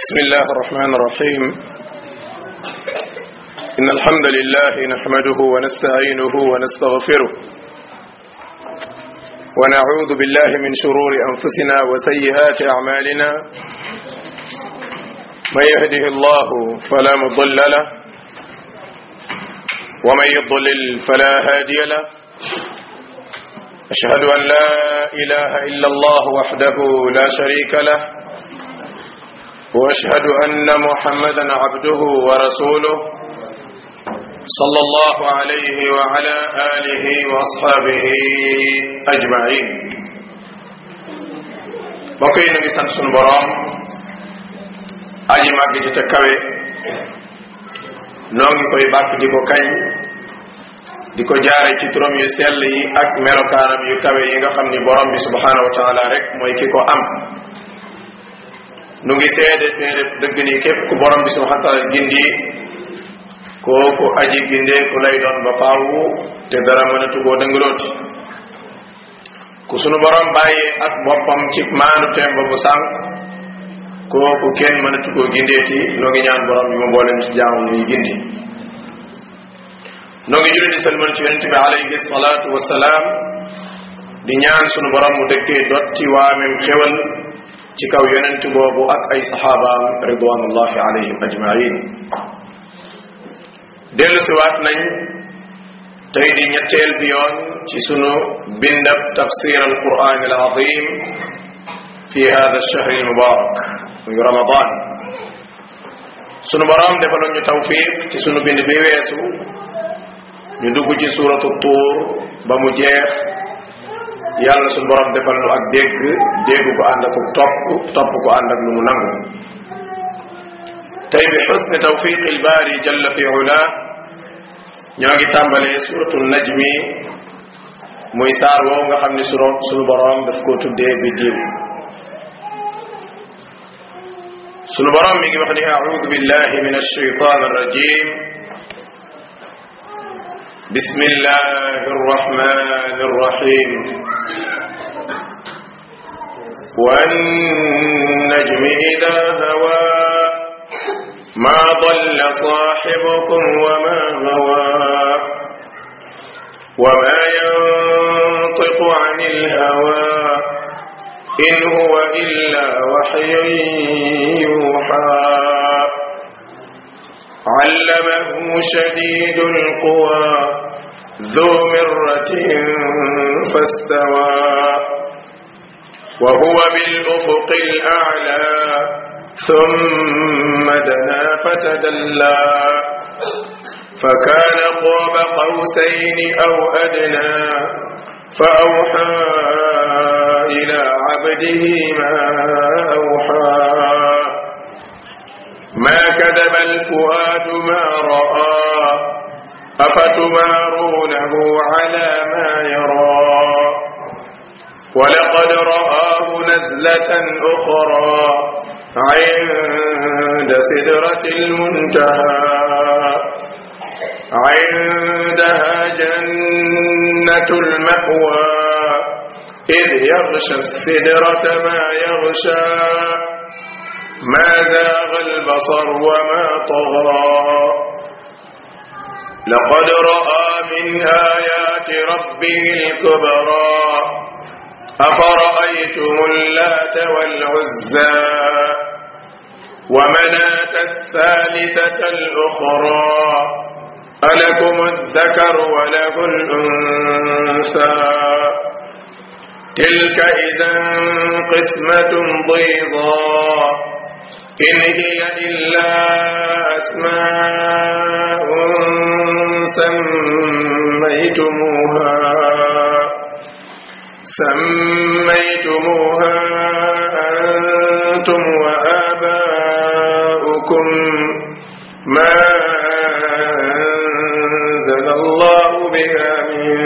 بسم الله الرحمن الرحيم إن الحمد لله نحمده ونستعينه ونستغفره ونعوذ بالله من شرور أنفسنا وسيئات أعمالنا من يهده الله فلا مضل له ومن يضلل فلا هادي له أشهد أن لا إله إلا الله وحده لا شريك له واشهد ان محمدا عبده ورسوله صلى الله عليه وعلى اله واصحابه اجمعين mbokk yi ñu ngi sant sunu boroom aji màgg ji te kawe noo ngi koy bàkk di ko kañ di ko jaare ci turam yu sell yi ak melokaanam yu kawe yi nga xam ni borom bi subhanahu wa taala rek mooy ki ko am nu ngi seede seede dëgg ni képp ku borom bi subhanahu wa taala gindi kooku aji gindee ku lay doon ba faawu te dara mënatu koo dëngalooti ku sunu borom bàyyee ak boppam ci maanu teem ba bu sànq kooku kenn mënatu koo gindeeti noo ngi ñaan borom bi ma mboolem ci jaamu muy gindi noo ngi julli di salmal ci yonente bi alayhi salaatu wasalaam di ñaan sunu borom mu dëkkee dotti waamem xewal ci kaw yonent boobu ak ay saxaabaam ridwanullahi alayhim ajmain dellu siwaat nañ tey di ñetteel bi yoon ci sunu bindab tafsir al quran al azim fi hada alchahr al mubarak muy ramadan sunu boroom defaloon ñu tawfiq ci sunu bind bi weesu ñu dugg ci suratu tuur ba mu jeex yàlla suñu borom defal nu ak dégg dégg ko ànd ak topp topp ko ànd ak lu mu nangu tey bi xusni tawfiqi lbaari jalla fi ula ñoo ngi tàmbalee suratu najmi muy saar woow nga xam ni suro suñu borom daf koo tuddee bi diw suñu borom mi ngi wax ni audu billahi min alshaytan arrajim بسم الله الرحمن الرحيم والنجم إذا هوى ما ضل صاحبكم وما غوى وما ينطق عن الهوى إن هو إلا وحي يوحى علمه شديد القوى ذو مرة فاستوى وهو بالأفق الأعلى ثم دنا فتدلى فكان قاب قوسين أو أدنى فأوحى إلى عبده ما أوحى ما كذب الفؤاد ما رأى أفتمارونه على ما يرى ولقد رآه نزلة أخرى عند سدرة المنتهى عندها جنة المأوى إذ يغشى السدرة ما يغشى ما زاغ البصر وما طغى لقد رأى من آيات ربه الكبرى أفرأيتم اللات والعزى ومناة الثالثة الأخرى ألكم الذكر وله الأنثى تلك إذا قسمة ضيضى إن هي إلا أسماء سميتموها سميتموها أنتم وآباؤكم ما أنزل الله بها من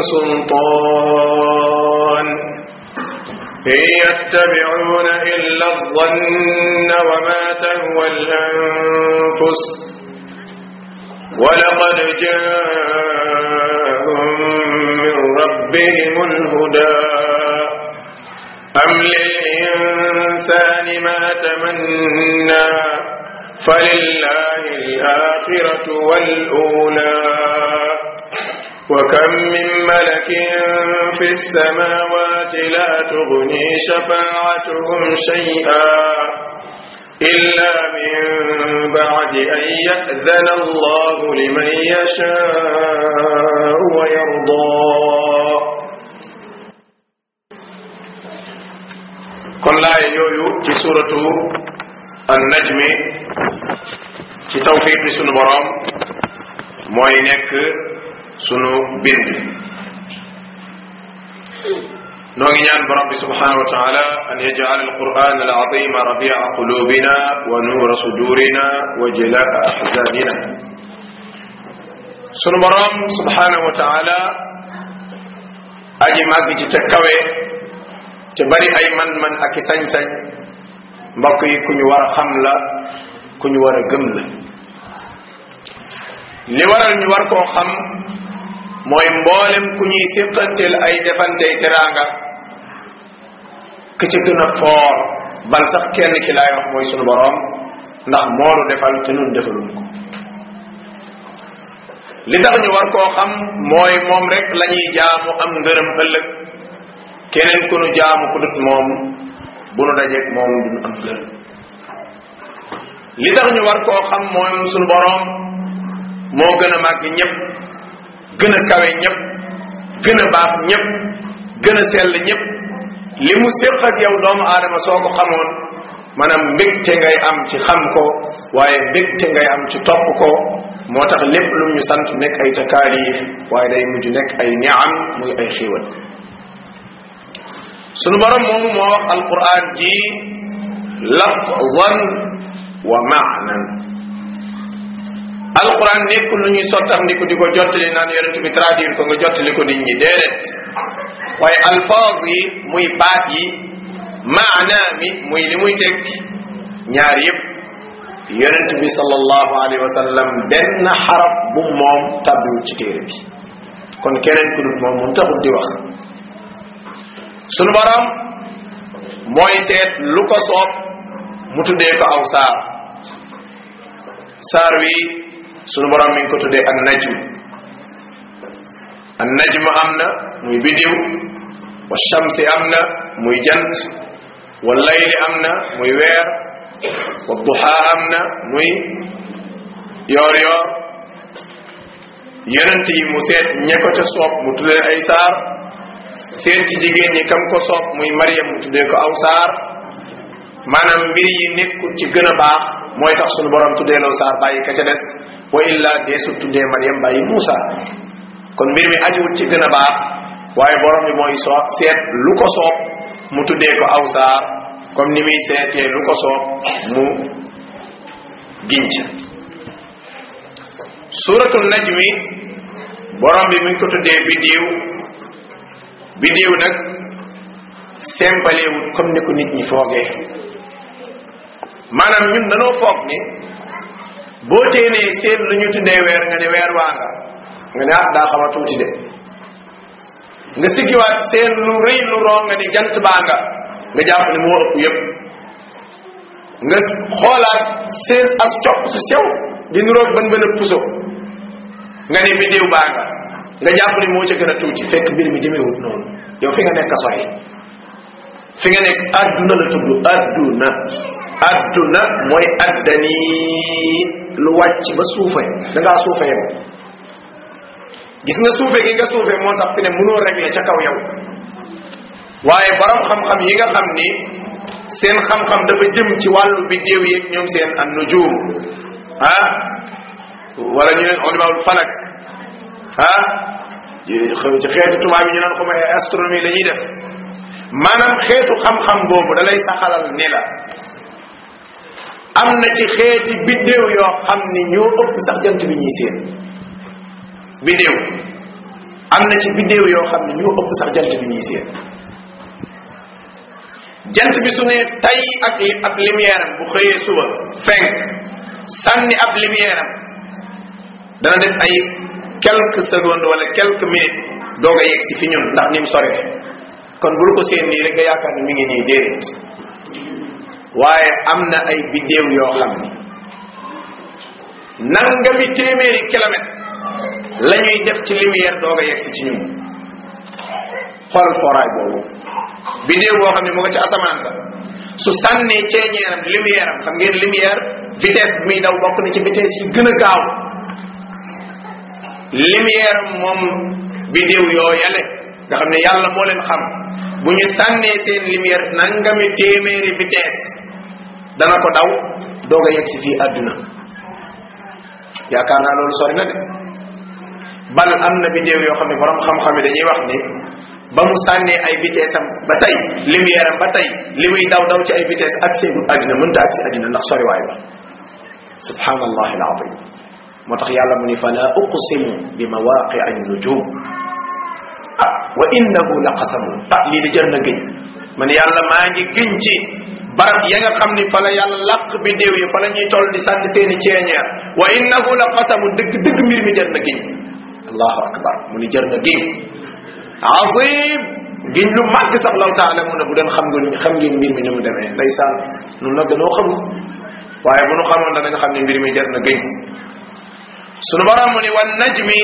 سلطان إن يتبعون إلا الظن وما تهوى الأنفس ولقد جاءهم من ربهم الهدى أم للإنسان ما تمنى فلله الآخرة والأولى وكم من ملك في السماوات لا تغني شفاعتهم شيئا إلا من بعد أن يأذن الله لمن يشاء ويرضى kon laay yooyu ci suratu an najmi ci tawfiq bi sunu borom mooy nekk sunu bind noo ngi ñaan borom bi subhanahu wa taala an yaj'al alquran alazima rabia qulubina wa nuura sudurina wa jalaa ahzanina sunu borom subhanahu wa taala aji màgg ci te kawe te bari ay man-man ak i sañ-sañ mbokk yi ku ñu war a xam la ku ñu war a gëm la li waral ñu war koo xam mooy mboolem ku ñuy séqanteel ay defantey teraanga ka ca gën a foor bal sax kenn ki laay wax mooy sunu boroom ndax moonu defal te nun defaluñ ko li tax ñu war koo xam mooy moom rek la ñuy jaamu am ngërëm ëllëg keneen ku nu jaamu ku dut moom bu nu dajeeg moom duñu am ngërëm li tax ñu war koo xam mooy sunu boroom moo gën a màgg ñëpp gën a kawe ñëpp gën a baax ñëpp gën a sell ñëpp li mu séq ak yow doomu aadama soo ko xamoon maanaam mbégte ngay am ci xam ko waaye mbégte ngay am ci topp ko moo tax lépp lu ñu sant nekk ay takaalif waaye day mujj nekk ay niam muy ay xiiwal sunu borom moomu moo wax alquran ji lafzan wa maanan alquran nekkul lu ñuy sottam ndi ko di ko jottali naan yonent bi traduire ko nga jottali ko nit ñi déedéet waaye alfaaz yi muy baat yi maana mi muy li muy tekki ñaar yépp yonent bi sallallahu alayhi wa sallam benn xaraf bu moom tabbiwul ci téere bi kon keneen ku dul moom moom taxul di wax sunu borom mooy seet lu ko soob mu tuddee ko aw saar saar wi sunu borom mi ngi ko tuddee an najm an najm am na muy bidiw wa shamsi am na muy jant wa layli am na muy weer wa duha am na muy yoor yoor yonent yi mu seet ñe ko ca soob mu tuddee ay saar seet ci jigéen ñi kam ko soob muy Mariam mu tuddee ko aw saar maanaam mbir yi nekkul ci gën a baax mooy tax sunu borom tuddee law saar bàyyi ka ca des wa illa dee su tuddee Mariam bàyyi Muusa kon mbir mi ajuwul ci gën a baax waaye borom bi mooy soo seet lu ko soob mu tuddee ko aw saar comme ni muy seetee lu ko soob mu ginc suratul najmi borom bi mi ngi ko tuddee biddiw biddiw nag sempalewut comme ni ko nit ñi foogee maanaam ñun danoo foog ni boo téenee seen lu ñu tuddee weer nga ne weer waa nga nga ne ah daa xaw a tuuti de nga siggiwaat seen lu rëy lu roo nga ni jant baa nga nga jàpp ne moo ëpp yépp nga xoolaat seen as copp su sew di nuroog bën bën a puso nga ne biddiw baa nga nga jàpp ni moo ca gën a tuuti fekk mbir mi demewut noonu yow fi nga nekk a sori fi nga nekk adduna la tudd adduna adduna mooy addani lu wàcc ba suufe da ngaa suufe yow gis nga suufe gi nga suufe moo tax fi ne mënoo régler ca kaw yow waaye borom xam-xam yi nga xam ni seen xam-xam dafa jëm ci wàllu biddéew yeeg ñoom seen an nujum ah wala ñu leen ulimaul falak ah ci xeetu tubaab yi ñu naan xuma astronomie la ñuy def maanaam xeetu xam-xam boobu da lay saxalal ni la am na ci xeeti biddéew yoo xam ni ñoo ëpp sax jant bi ñuy seen biddéew am na ci biddéew yoo xam ni ñoo ëpp sax jant bi ñuy seen jant bi su ne tay ak ab lumière am bu xëyee suba fenk sànni ab lumière am dana def ay quelques secondes wala quelques minutes doog a yegg si fi ñun ndax ni mu soree kon bul ko seen nii rek nga yaakaar ni mi ngi nii déedéet waaye am na ay biddéew yoo xam ni nangami téeméeri kilomètre la ñuy def ci lumière doog a yegsi ci ñun xoolal foraay boobu bidéew boo xam ne mu nga ci asamaan sa su sànnee ceeñeeram lumière am xam ngeen lumière vitesse bi muy daw bokk na ci vitesse yi gën a gaaw lumière am moom bidéew yoo yale nga xam ne yàlla moo leen xam bu ñu sànnee seen lumière nangami téeméeri vitesse dana ko daw doog a yegg si fii àdduna yaakaar naa loolu sori na de bal am na bidéew yoo xam ne borom xam-xam yi dañuy wax ni ba mu sànnee ay vitesse am ba tey lumière am ba tey li muy daw daw ci ay vitesse ak seegul àddina mënta ak si àddina ndax soriwaay ba subhanallah alazim moo tax yàlla mu ni fala uqsimu bi mawaqi an nujum ah wa innahu la qasamun ah lii di jër na gëñ man yàlla maa ngi gëñ ci barab ya nga xam ni fa la yàlla làq bidéew yi fa la ñuy toll di sànni seeni ceeñeer wa innahu la qasamun dëgg dëgg mbir mi jër na gëñ allahu akbar mu ni jër na gëñ azim giñ lu màgg sax law taala mu ne bu doon xam nga xam ngeen mbir mi ni mu demee ndeysaan nun nag dañoo xamul waaye bu nu xamoon danañ xam ne mbir mi jar na gëñ sunu borom mu ni wan najmi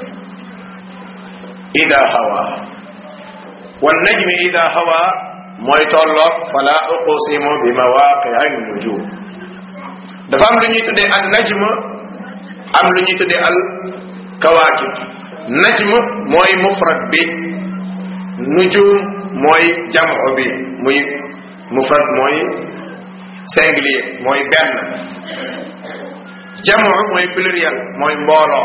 ida hawa wan najmi ida hawa mooy tolloog fala uqsimu bi mawaqi'i nujum dafa am lu ñuy tuddee an najm am lu ñuy tuddee al kawaakib najm mooy mufrad bi nujum mooy jamu bi muy mufrad mooy singulier mooy benn jamu mooy pluriel mooy mbooloo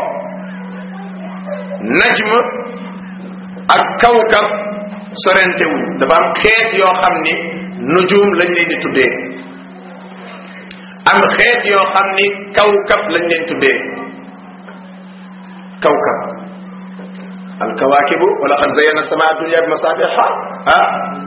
najm ak kawkab sorentewuñ dafa am xeet yoo xam ni nujum lañ leen di tuddee am xeet yoo xam ni kawkab lañ leen tuddee kawkab الكواكب ولقد زينا السماء الدنيا بمصابيح ها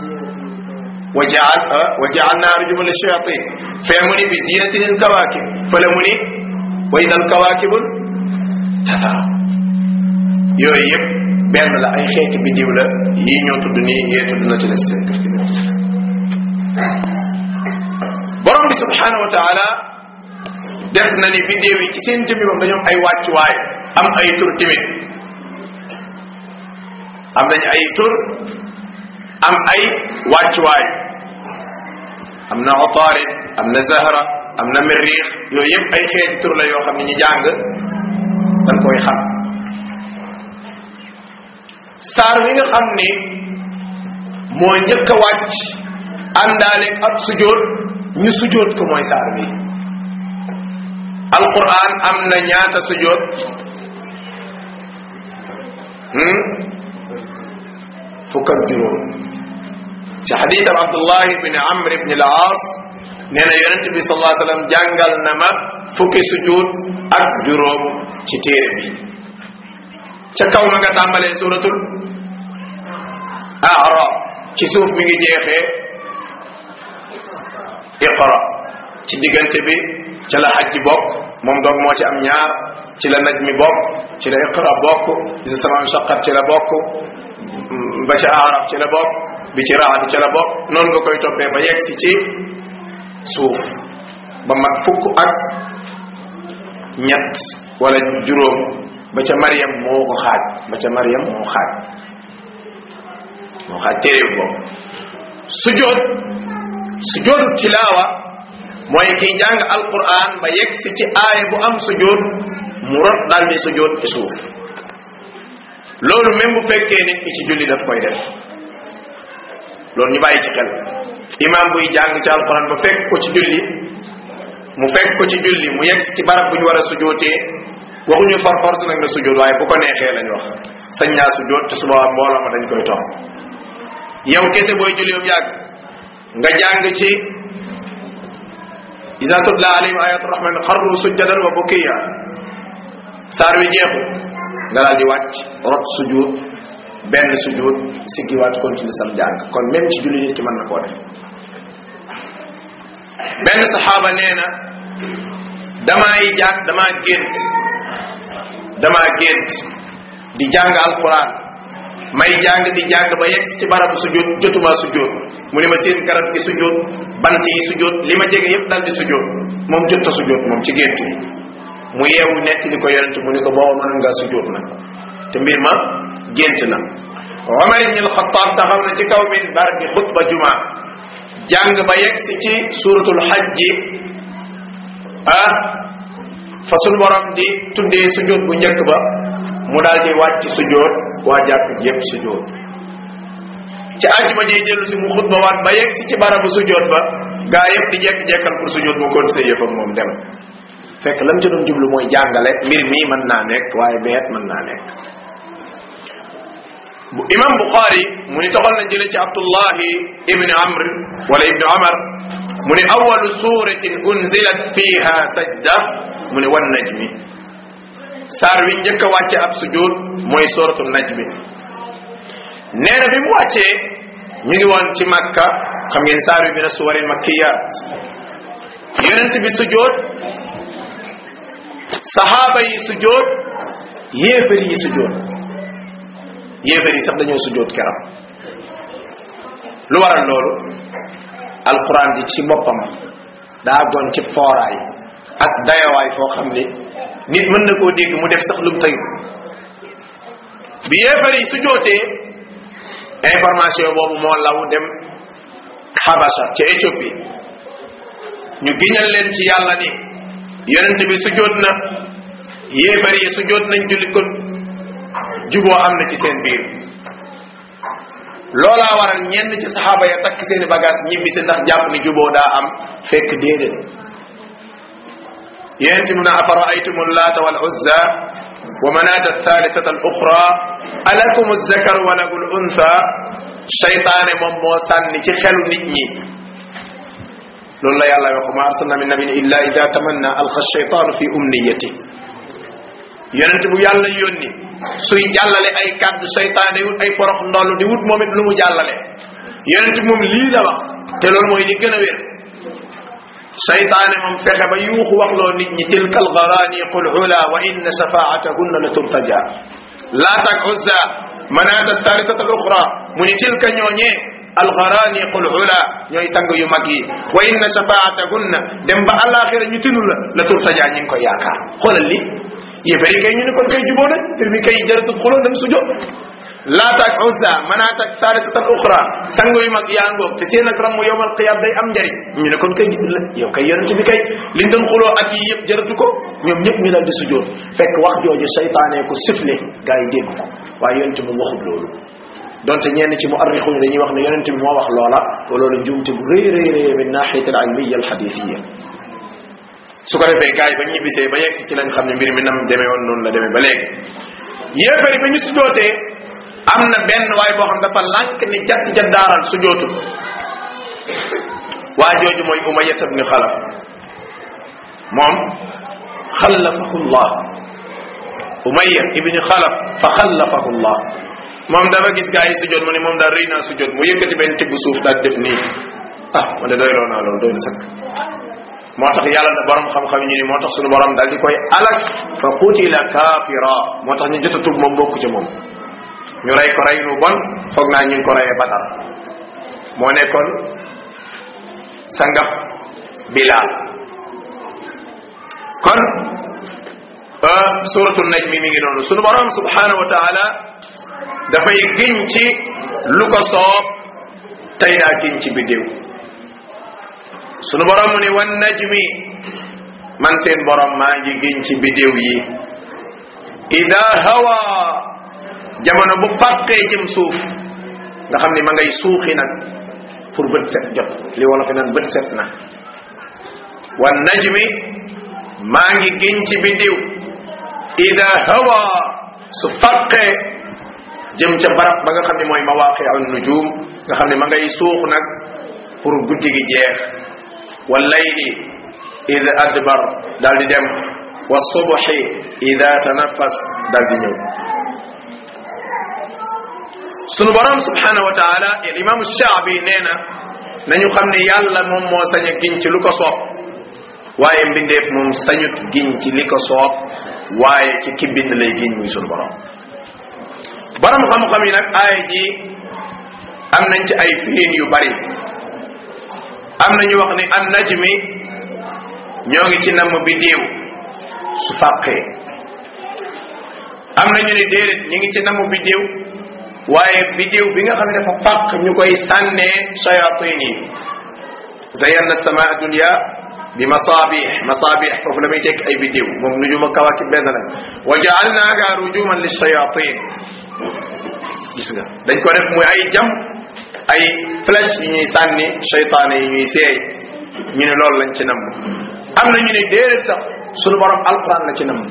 وجعل وجعلنا رجوما للشياطين فيمني بزينة الكواكب فلمني وإذا الكواكب تثرى yooyu yëpp benn la ay xeeti bidiw la yii ñoo tudd nii yee tudd na ci la seen kër gi borom bi subhanahu wa taala def na ni bidiw yi ci seen jëmmi moom dañoo am ay wàccuwaay am ay tur timit am nañ ay tur am ay wàccuwaay am na otaarid am na zahra am na mirriix yooyu yëpp ay xeeti tur la yoo xam ne ñu jàng dañ koy xam saar wi nga xam ni moo njëkk a wàcc àndaaleeg ab sujoot ñu sujoot ko mooy saar wi alquran am na ñaata sujoot fukk ak juróom ci xadiitam abdullahi ibn amr ibn al aas nee na yonent bi sallallahu alayhi wasallam jàngal na ma fukki sujud ak juróom ci téere bi ca kaw ma nga tàmbalee suratul araf ci suuf mi ngi jeexee iqra ci diggante bi ca la xaj ji bokk moom doog moo ci am ñaar ci la naj mi bokk ci la iqra bokk isa samaan shaqat ci la bokk ba ci araf ci la bokk bi ci raad ci la bokk noonu nga koy toppee ba yegg si ci suuf ba mat fukk ak ñett wala juróom ba ca Mariam moo ko xaaj ba ca Mariam moo xaaj moo xaaj téere boobu sujood sujoodu tilaawa mooy kiy jàng alquran ba yegg si ci aaya bu am sujood mu rot daal di sujood ci suuf loolu même bu fekkee nit ki ci julli daf koy def loolu ñu bàyyi ci xel imam buy jàng ci alquran ba fekk ko ci julli mu fekk ko ci julli mu yegg ci barab bu ñu war a sujootee waxuñu far force nag na sujoot waaye bu ko neexee lañ wax sañ naa sujoot te suba mbooloo ma dañ koy topp yow kese booy julli yow yàgg nga jàng ci iza tutla alayhim ayatu rahman xarru sujjadan wa bukiya saar wi jeexu nga daal di wàcc rot sujud benn sujud siggiwaat continue sam jàng kon même ci julli nit ki mën na koo def benn saxaaba nee na damaay jàng damaa gént damaa gént di jàng alquran may jàng di jàng ba yegg ci barabu sujud jotuma sujud mu ne ma seen garab gi sujud bant yi sujud li ma jege yépp dal di sujud moom jotta sujud moom ci gént yi mu yeewu netti li ko yonent mu ni ko booba mën nga sujjóot nag te mbir ma gént na Omar ibn al-Khattab taxaw na ci kaw minbar bi xutba juma jàng ba yegg si ci suratul hajji ah fa sunu borom di tuddee sujjóot bu njëkk ba mu daal di wàcc sujjóot waa jàkk yépp sujjóot ci àjjuma ji dellu si mu xutba waat ba yegg si ci barabu sujjóot ba gaa yépp di jekk-jekkal pour sujjóot mu continuer yëfam moom dem fekk lam ci doon jublu mooy jàngale mbir mii mën naa nekk waaye beet mën naa nekk bu imam buxaari mu ni toxal na jële ci abdullahi ibni amr wala ibni amar mu ni awalu suratin unzilat fiha sajda mu ni wan najmi saar wi njëkk a wàcce ab sujud mooy suratu najmi nee na bi mu wàccee ñu ngi woon ci makka xam ngeen saar wi mina suwaril makkiyat yonent bi sujud sahaaba yi sujud yéefar yi sujud yéefar yi sax dañoo sujjóot keram lu waral loolu alquran ji ci boppam daa doon ci fooraay ak dayawaay foo xam ni nit mën na koo dégg mu def sax lu mu tëyu bi yéefar yi sujjóotee information boobu moo law dem xabasa ci Éthiopie ñu giñal leen ci yàlla ni yonent bi sujjóot na yéefar yi sujjóot nañ jullit kon juboo am na ci seen biir loolaa waral ñenn ci saxaaba ya takk seeni bagage ñibbisi ndax jàpp ni juboo daa am fekk déedéet yonent mu ne afaraaytum laata wal uzza wa manaata thalithata al uxra alakum zakar wa lahu l untha shaytaane moom moo sànni ci xelu nit ñi loolu la yàlla wax ma arsalna min nabin illa ida tamanna alqa shaytaanu fi umniyati yonent bu yàlla yónni suy jàllale ay kàddu seytaane wut ay porox ndoll di wut moom it lu mu jàllale yonent moom lii la wax te loolu mooy li gën a wér seytaane moom fexe ba yuuxu waxloo nit ñi tilka algarani qul ula wa inna shafaatahunna la turtaja laata ak uzza manaata thalithata al uxra mu ni tilka ñooñee algarani qul ula ñooy sang yu mag yi wa inna shafaatahunna dem ba alaxira ñu tinu la la turtaja ñi ngi koy yaakaar xoolal li yéefari kay ñu ne kon kay juboo nañ mbir mi kay jaratul xuloo dem sujo laata ak uzza manaata ak saalisatan uxra sang yu mag yaa ngoog te seen ak ramm yowmal qiyam day am njariñ ñu ne kon kay jubul la yow kay yonent bi kay liñ doon xuloo at yi yëpp jaratu ko ñoom ñëpp ñu dal di sujoot fekk wax jooju seytaane ko sifle gaa yi dégg ko waaye yonent bi waxul loolu donte ñenn ci muarrixuñ dañuy wax ne yonent bi moo wax loola te loolu njuumte bu rëy rëy rëy min naxiyat al ilmiya al xadithiya su ko defee gars yi ba ñibbisee ba yegsi ci lañ xam ne mbir mi nam demee woon noonu la demee ba léegi yéefari ba ñu sujootee am na benn waaye boo xam dafa lànk ni jadd jaddaaral sujootu waa jooju mooy umayat ibni xalaf moom xallafahu llah umaya ibni xalaf fa xallafahu llah moom dafa gis gars yi sujoot mu ne moom daal rëy naa sujoot mu yëkkati benn tibb suuf daal def nii ah ma de doy loo naa loolu doy na sëkk moo tax yàlla na borom xam-xam ñu ni moo tax suñu borom daal di koy alak fa qutila kafira moo tax ñu jot a tub moom bokku ca moom ñu rey ko rey nu bon foog naa ñu ngi ko reyee Badar moo nekkoon sangab Bilaal kon suratu najmi mi ngi noonu sunu borom subhanahu wa taala dafay giñ ci lu ko soob tey daa giñ ci biddiw sunu borom mu ni wan najmi man seen borom maa ngi giñ ci biddiw yi ida hawa jamono bu fàqee jëm suuf nga xam ni ma ngay suuxi nag pour bët set jot li wala fi naan bët set na wan najmi maa ngi giñ ci biddiw ida hawa su fàqee jëm ca barab ba nga xam ne mooy mawaqiu nujum nga xam ne ma ngay suux nag pour guddi gi jeex wal layli ida adbar daal di dem wa subhi ida tanafas daal di ñëw sunu borom subhanahu wa taala al imam shaabi nee na nañu xam ne yàlla moom moo sañ a giñ ci lu ko soob waaye mbindeef moom sañut giñ ci li ko soob waaye ci ki bind lay giñ muy sunu borom borom xam-xam yi nag aaya ji am nañ ci ay fiin yu bari am na ñu wax ni an najmi ñoo ngi ci namm biddiw su fàqee am na ñu ne déedéet ñu ngi ci namu biddéew waaye biddéew bi nga xam ne dafa fàq ñu koy sànnee shayatin yi zayanna sama dunya bi masabih masabih foofu la muy tekk ay biddéew moom nujuma kawakib benn la wa jaalnaaha rujuman lishayatin gis nga dañ ko def muy ay jam ay flèche yu ñuy sànni cheytaane yi ñuy seey ñu ne loolu lañ ci namm am na ñu ne déedéet sax sunu borom alquran la ci namm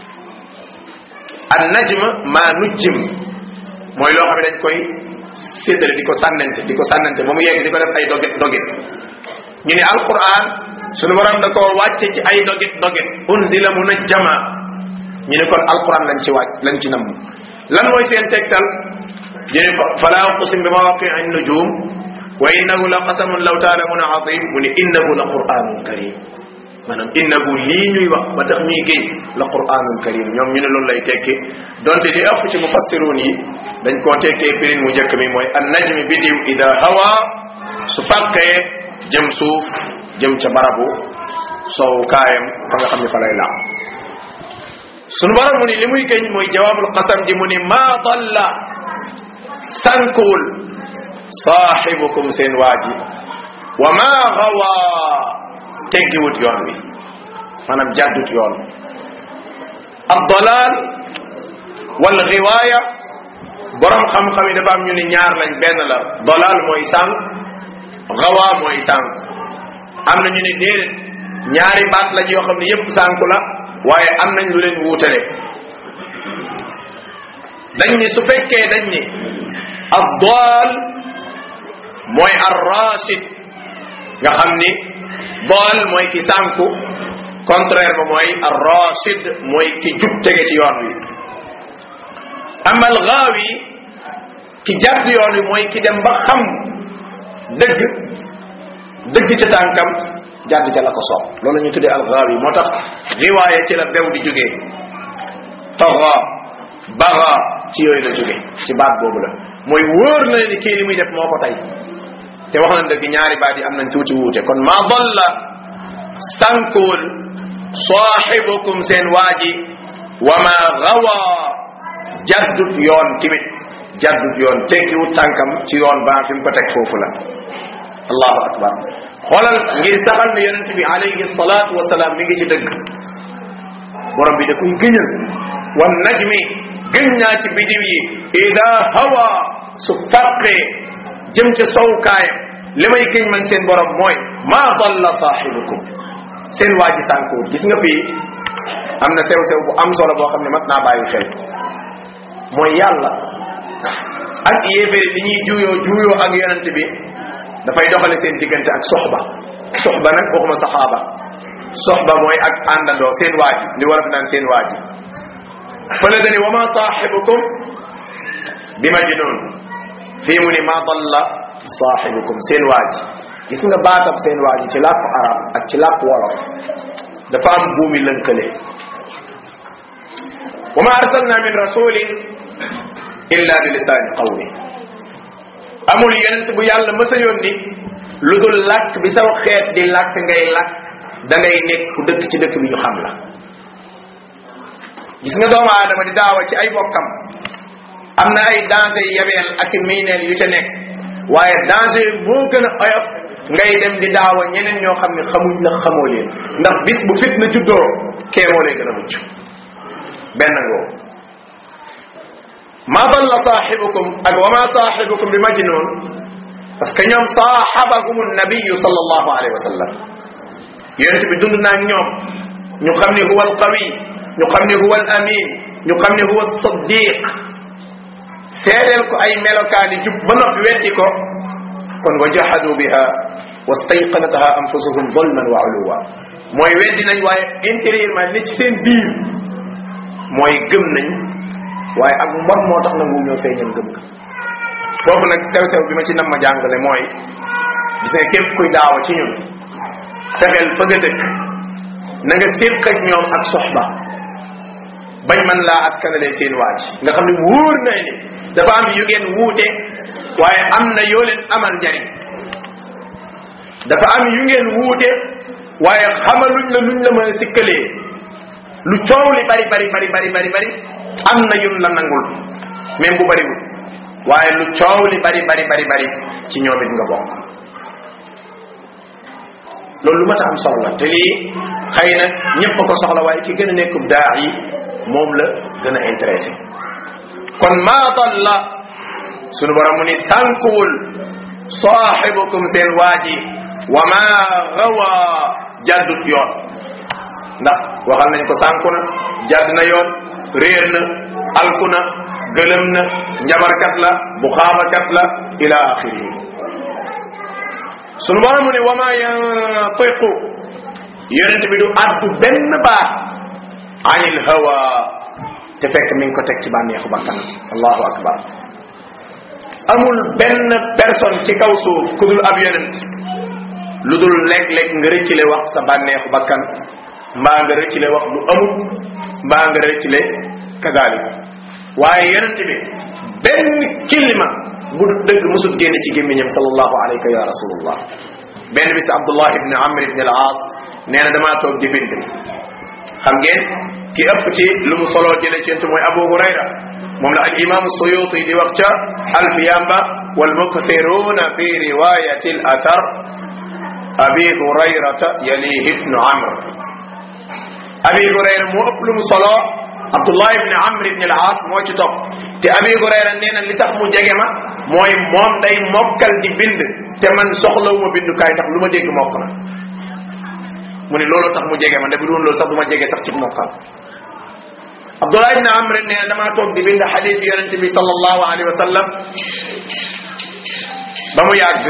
an najm ma nujjim mooy loo xam ne dañ koy séddale di ko sànnante di ko sànnante ba mu yegg di ko def ay doget doget ñu ne alquran sunu borom da koo wàcce ci ay doget doget unzila munajjama ñu ne kon alquran lañ ci wàcc lañ ci namm lan mooy seen tegtal ñu ne fala uqsim bi mawaqi'i nujum wa innahu la qasamun law ta'lamuna azim mu ne innahu la qur'anun karim maanaam innahu lii ñuy wax ba tax ñuy géej la qur'anun karim ñoom ñu ne loolu lay tekki donte li ëpp ci mufassirun yi dañ koo tekkee pirin mu njëkk mi mooy an najmi bidiw ida hawa su fàqee jëm suuf jëm ca barabu soow kaayam fa nga xam ne fa lay laaw sunu borom mu ni li muy géñ mooy jawaabul qasam ji mu ni maa dalla sànkuwul saaxibukum seen waaji wa maa gawa teggiwut yoon wi maanaam jàddut yoon ab dalal wal riwaaya borom xam-xam yi dafa am ñu ni ñaar lañ benn la dalal mooy sànq gawa mooy sànq am na ñu ni déedéet ñaari baat lañ yoo xam ne yépp sànku la waaye am nañ lu leen wuutale dañ ni su fekkee dañ ni ad-dal mooy ar-rashid nga xam ni dal mooy ki sànku contraire ba mooy ar-rashid mooy ki jub tege ci yoon wi ama al-ghawi ki jàdd yoon wi mooy ki dem ba xam dëgg dëgg ca tànkam jàdd ca la ko soob loolu ñu tuddee al-ghawi moo tax riwaaya ci la bew di jógee taxa baxa ci yooyu la jóge ci baat boobu la mooy wóor na ni kii li muy def moo ko tey te wax nañ dëgg ñaari baat yi am nañ tuuti wuute kon ma dalla sànkuwul saaxibukum seen waaji wa ma gawa jaddut yoon timit jaddut yoon teggiwut tànkam ci yoon ba fi mu ko teg foofu la allahu akbar xoolal ngir saxal ne yonent bi alayhi salaatu wasalaam mi ngi ci dëgg borom bi da koy gëñal wan najmi gën naa ci bidiw yi ida hawa su fàqee jëm ca sowkaayam li may gëñ man seen borom mooy maa dalla saaxibukum seen waa ji sànkuwut gis nga fii am na sew-sew bu am solo boo xam ne mat naa bàyyi xel mooy yàlla ak yéeféri li ñuy juuyoo juuyoo ak yonent bi dafay doxale seen diggante ak soxba soxba nag waxuma saxaaba soxba mooy ak àndandoo seen waaji li war a naan seen waaji fële dani wa ma saaxibukum bi majnun fii mu ni ma dalla saaxibukum seen waaji gis nga baatab seen waaji ci làkku arab ak ci làkku wolof dafa am buumi lënkale wa ma arsalna min rasulin illa bi lisaani qawmi amul yonent bu yàlla mës a yónni lu dul làkk bi saw xeet di làkk ngay làkk da ngay nekk ku dëkk ci dëkk bi ñu xam la gis nga doomu aadama di daawa ci ay bokkam am na ay danger yabeel ak miineel yu ca nekk waaye danger moo gën a oyof ngay dem di daawa ñeneen ñoo xam ne xamuñ la xamoo leen ndax bis bu fitna juddoo kee moo lay gën a mucc benn ngoo ma dalla saaxibukum ak wa ma saaxibukum bi majnun parce que ñoom saaxabahum nabiyu sallallahu alayhi wa sallam yonent bi dund naa ak ñoom ñu xam ne huwa alqawi ñu xam ne huwa al amin ñu xam ne huwa saddiq seedeel ko ay melokaani jub ba noppi weddi ko kon wa jahadu biha wastayqanataha anfusuhum zulman wa uluwa mooy weddi nañ waaye intérieurement li ci seen biir mooy gëm nañ waaye ak mbon moo tax nangu ñoo feeñal gëm ga foofu nag sew-sew bi ma ci nam ma jàngale mooy gis nga képp kuy daawa ci ñun fexeel fa nga dëkk na nga séq ak ñoom ak soxba bañ man laa askanale seen waaj nga xam ne wóor na ni dafa am yu ngeen wuute waaye am na yoo leen amal njariñ dafa am yu ngeen wuute waaye xamaluñ la luñ la mën a sikkalee lu coow li bari bari bari bari bari bari am na yun la nangul même bu bariwul waaye lu coow li bari bari bari bari ci ñoom it nga bokk loolu lu ma ta am soxla te lii xëy na ñëpp ko soxla waaye ki gën a nekkub daa yi moom la gën a intéressé kon maa dalla sunu borom mu ni sànkuwul saaxibukum seen waaji wa ma gawa jàddut yoon ndax waxal nañ ko sànku na jàdd na yoon réer na alku na gëlëm na njabarkat la bu xaabakat la ila axirihi sunu borom mu ne wa ma yantiqu yonent bi du addu benn baax anil hawa te fekk mi ngi ko teg ci bànneexu bakkanam allahu akbar amul benn personne ci kaw suuf ku dul ab yonent lu dul léeg-léeg nga rëccile wax sa bànneexu bakkan mbaa nga rëccile wax lu amul mbaa nga rëccile kadalik waaye yonent bi benn kilima bu dëgg musul génn ci gémmiñam sallallahu alayka ya rasulullah benn bis abdullah ibn amr ibn al aas nee na damaa toog di bind xam ngeen ki ëpp ci lu mu soloo jële ci yent mooy abu hurayra moom la al imam suyuti di wax ca alfiyamba wal mukthiruna fi riwayati al athar abi hurayrata yalihi ibnu amr abi hurayra moo ëpp lu mu soloo abdullah ibn amr ibn al aas moo ci topp te abi hurayra nee na li tax mu jege ma mooy moom day mokkal di bind te man soxlawuma bindukaay tax lu ma dégg mokk na mu ne loolu tax mu jege ma ndax bu doon loolu sax du ma jege sax ci mokkal abdullah ibn amr nee na damaa toog di bind xadis yonente bi sallallahu alayhi wa sallam ba mu yàgg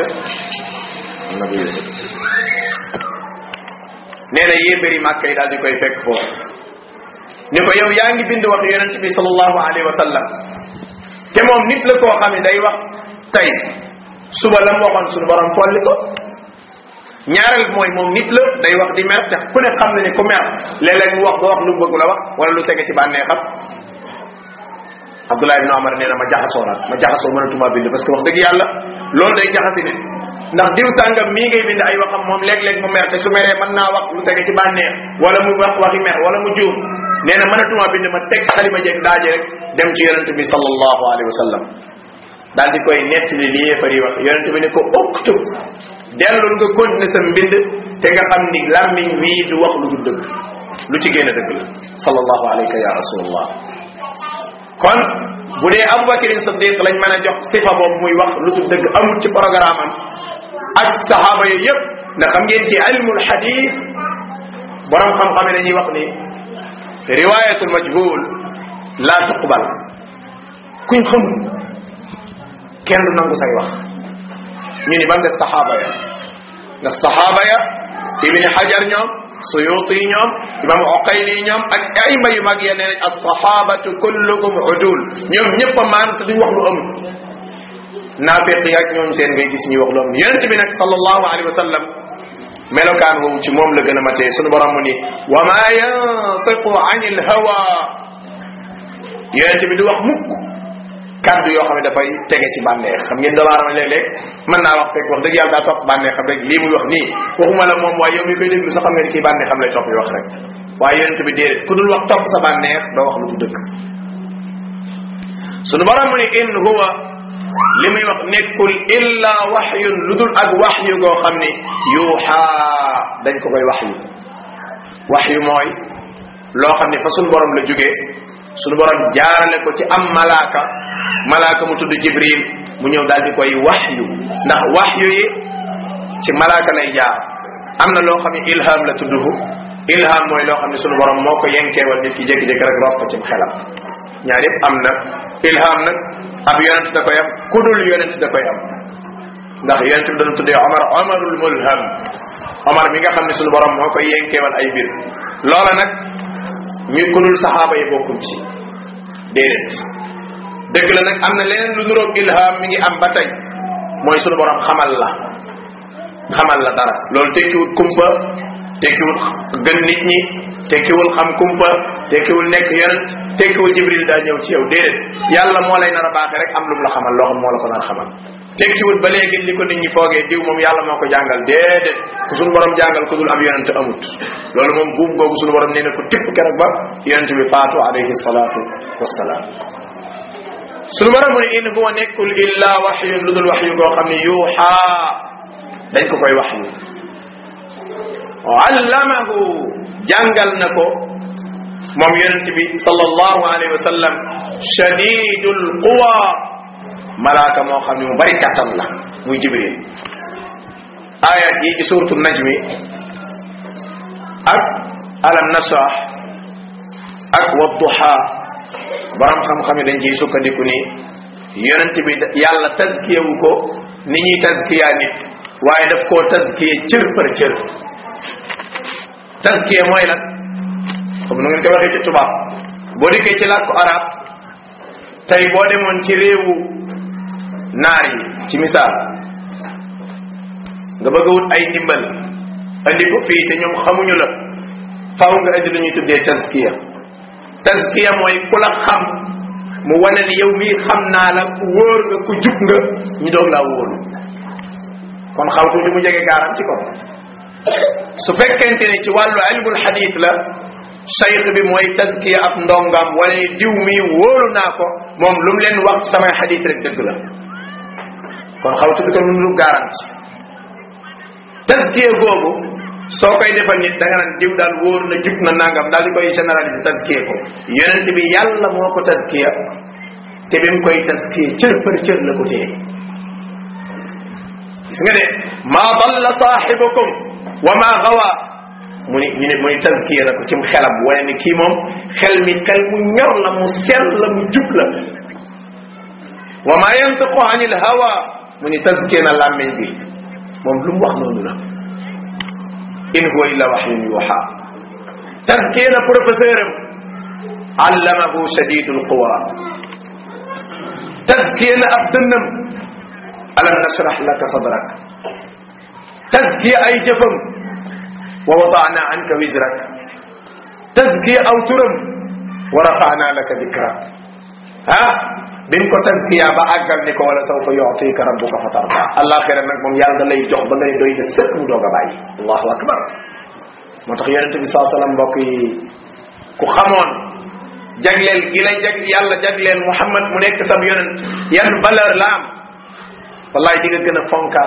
nee na yéebéri màkka yi daal di koy fekk foofu ni ko yow yaa ngi bind wax yonente bi sallallahu alayhi wa sallam te moom nit la koo xam ne day wax tey suba la mu waxoon suñu borom folli ko ñaareel mooy moom nit la day wax di mer te ku ne xam na ne ku mer léeg-léeg mu wax ba wax lu bëgg la wax wala lu tege ci bànnee xam Abdullah ibn Omar nee na ma jaxasoo la ma jaxasoo mënatuma bind parce que wax dëgg yàlla loolu day jaxasi nit ndax diw sàngam mii ngay bind ay waxam moom léeg-léeg mu mer te su meree mën naa wax lu tege ci bànneex wala mu wax waxi mer wala mu juum nee na mënatuma bind ma teg xalima jeeg daaje rek dem ci yonente bi sallallahu alayhi wa sallam daal di koy nettali li yéefar yi wax yonente bi ne ko uktub dellul nga continuer sa mbind te nga xam ni làmmiñ wii du wax lu dul dëgg lu ci génn dëgg la sallallahu alayka ya rasulullah kon bu dee aboubacarin sadiq lañ mën a jox sifa boobu muy wax lu dul dëgg amul ci programme am ak saxaaba yooyu yëpp ndax xam ngeen ci ilmul hadith borom xam-xam yi dañuy wax ni riwayatul majhul la tuqbal kuñ xamul kenn du nangu say wax ñu ni ban des saxaaba ya ndax saxaaba ya ibni xajar ñoom suyuti ñoom imam oqayli ñoom ak ayma yu mag ya nee nañ alsahabatu kullukum udul ñoom ñëpp a maan te duñ wax lu amul naafiq yi ak ñoom seen ngay gis ñuy wax lu amul yonente bi nag sallallahu alayhi wa sallam melokaan woowu ci moom la gën a matee sunu borom mu ni wa ma yantiqu an il hawa yonente bi du wax mukk kaddu yoo xam ne dafay tege ci bànneex xam ngeen doomu aadama léeg-léeg mën naa wax fekk wax dëgg yàlla daa topp bànneex xam rek lii muy wax nii waxuma la moom waaye yow mi koy déglu sax xam nga ni kii bànneex xam lay topp yi wax rek waaye yonent bi déedéet ku dul wax topp sa bànneex doo wax lu du dëgg sunu borom mu ni in huwa li muy wax nekkul illa waxyun lu dul ak waxyu goo xam ni yuuxaa dañ ko koy waxyu waxyu mooy loo xam ni fa sunu borom la jógee sunu borom jaarale ko ci am malaaka malaaka mu tudd jibril mu ñëw daal di koy waxyu ndax waxyu yi ci malaaka lay jaar am na loo xam ne ilham la tudduhu ilham mooy loo xam ne sunu borom moo ko yenkeewal nit ki jékki-jékki rek roof ko ci xelam ñaar yëpp am na ilham nag ab yonent da koy am kudul yonent da koy am ndax yonent bi dana tuddee omar omarul mulham omar mi nga xam ne sunu borom moo koy yenkeewal ay mbir loola nag ñu kudul saxaaba yi bokkum ci déedéet dëgg la nag am na leneen lu nuroog ilham mi ngi am ba tey mooy sunu borom xamal la xamal la dara loolu tekkiwul kumpa tekkiwul gën nit ñi tekkiwul xam kumpa tekkiwul nekk yonent tekkiwul jibril daa ñëw ci yow déedéet yàlla moo lay nar a baaxee rek am lu mu la xamal loo xam moo la ko nar a xamal tekkiwut ba léegi li ko nit ñi foogee diw moom yàlla moo ko jàngal déedéet ku suñu borom jàngal ku dul am yonent amut loolu moom buum googu suñu borom nee na ko tipp keroog ba yonent bi faatu alayhi salaatu wassalaam suñu borom mu ne in huwa nekkul illa waxyun lu dul waxyu goo xam ne yuuxaa dañ ko koy waxyu allamahu jàngal na ko moom yonent bi sallallahu alayhi wa sallam shadidul quwa malaaka moo xam ne mu bari kattan la muy jibril ayat yi ci suratu najmi ak alam nasrah ak wadduha borom xam-xam yi dañ ciy sukkandiku ni yonent bi yàlla tazkiyewu ko ni ñuy tazkiya nit waaye daf koo tazkiye cër par cër tazkiye mooy lan comme nu ngeen ko waxee ci tubaab boo dikkee ci làkku arab tey boo demoon ci réewu naar yi ci misaal nga bëgg a wut ay ndimbal andi ko fii te ñoom xamuñu la faaw nga andi lu ñuy tuddee tazkiya tazkiya mooy ku la xam mu wane ni yow mii xam naa la ku wóor nga ku jub nga ñu doog laa wóolu kon xaw tuuti mu jege gaaram ci ko su fekkente ni ci wàllu ilmul hadith la cheikh bi mooy tazkiya ab ndongam wane ni diw mii wóolu naa ko moom lu mu leen wax samay hadith rek dëgg la kon xaw tuuti ko lu lu garanti tazkiya googu soo koy defal nit da nga naan diw daal wóor na jub na nangam daal di koy généraliser tazkiya ko yonent bi yàlla moo ko tazkiya te bi mu koy tazkiya cër par cër la ko téye gis nga de maa dalla saaxibukum wa maa gawa mu ni ñu ne mu ni tazkiya na ko cim xelam wane ni kii moom xel mi xel mu ñor la mu sell la mu jub la wa maa yantiqu anil hawa mu ni tazkiya na làmmiñ bi moom lu mu wax noonu la in huwa illa waxyun yuuxa tazkiya na professeur am allamahu shadidul quwa tazkiya na ab dënnam alam nashrah laka sadrak tazkiya ay jëfam wa wadaana anka wizrak tazkiya aw turam wa rafaana laka dikrak ah bi mu ko tazkiya ba àggal ni ko wala sawfa yu'tika rabbuka fatarda alaxira nag moom yàlla da lay jox ba ngay doy de sëkk mu doog a bàyyi allahu akbar moo tax yonente bi saa sallam mbokk yi ku xamoon jagleel gi lay jag yàlla jagleel muhammad mu nekk sab yonent yan valeur la am wallahi di nga gën a fonkaat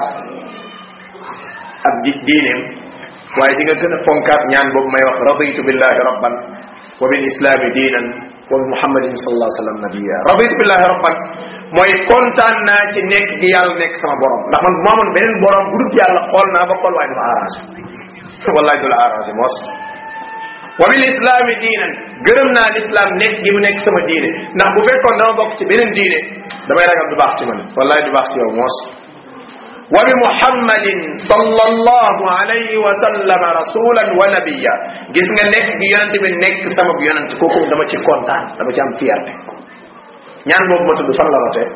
ab di diineem waaye di nga gën a fonkaat ñaan boobu may wax raditu billahi rabban wa bil islami diinan wa bi muhammadin sallallahu alayhi wa sallam nabiya raditu billahi rabban mooy kontaan naa ci nekk gi yàlla nekk sama borom ndax man bu ma amoon beneen borom bu dul yàlla xool naa ba xool waaye du ma arrangé wallahi du la arrangé moos wa bil islami diinan gërëm naa l'islam nekk gi mu nekk sama diine ndax bu fekkoon dama bokk ci beneen diine damay ragal du baax ci man wallahi du baax ci yow moos wa bi muhammadin sallallahu alayhi wa sallam rasulan wa nabiya gis nga nekk gi yonent bi nekk sama yonent kooku dama ci kontaan dama ci am fierté ñaan boobu ma tudd fan la rotee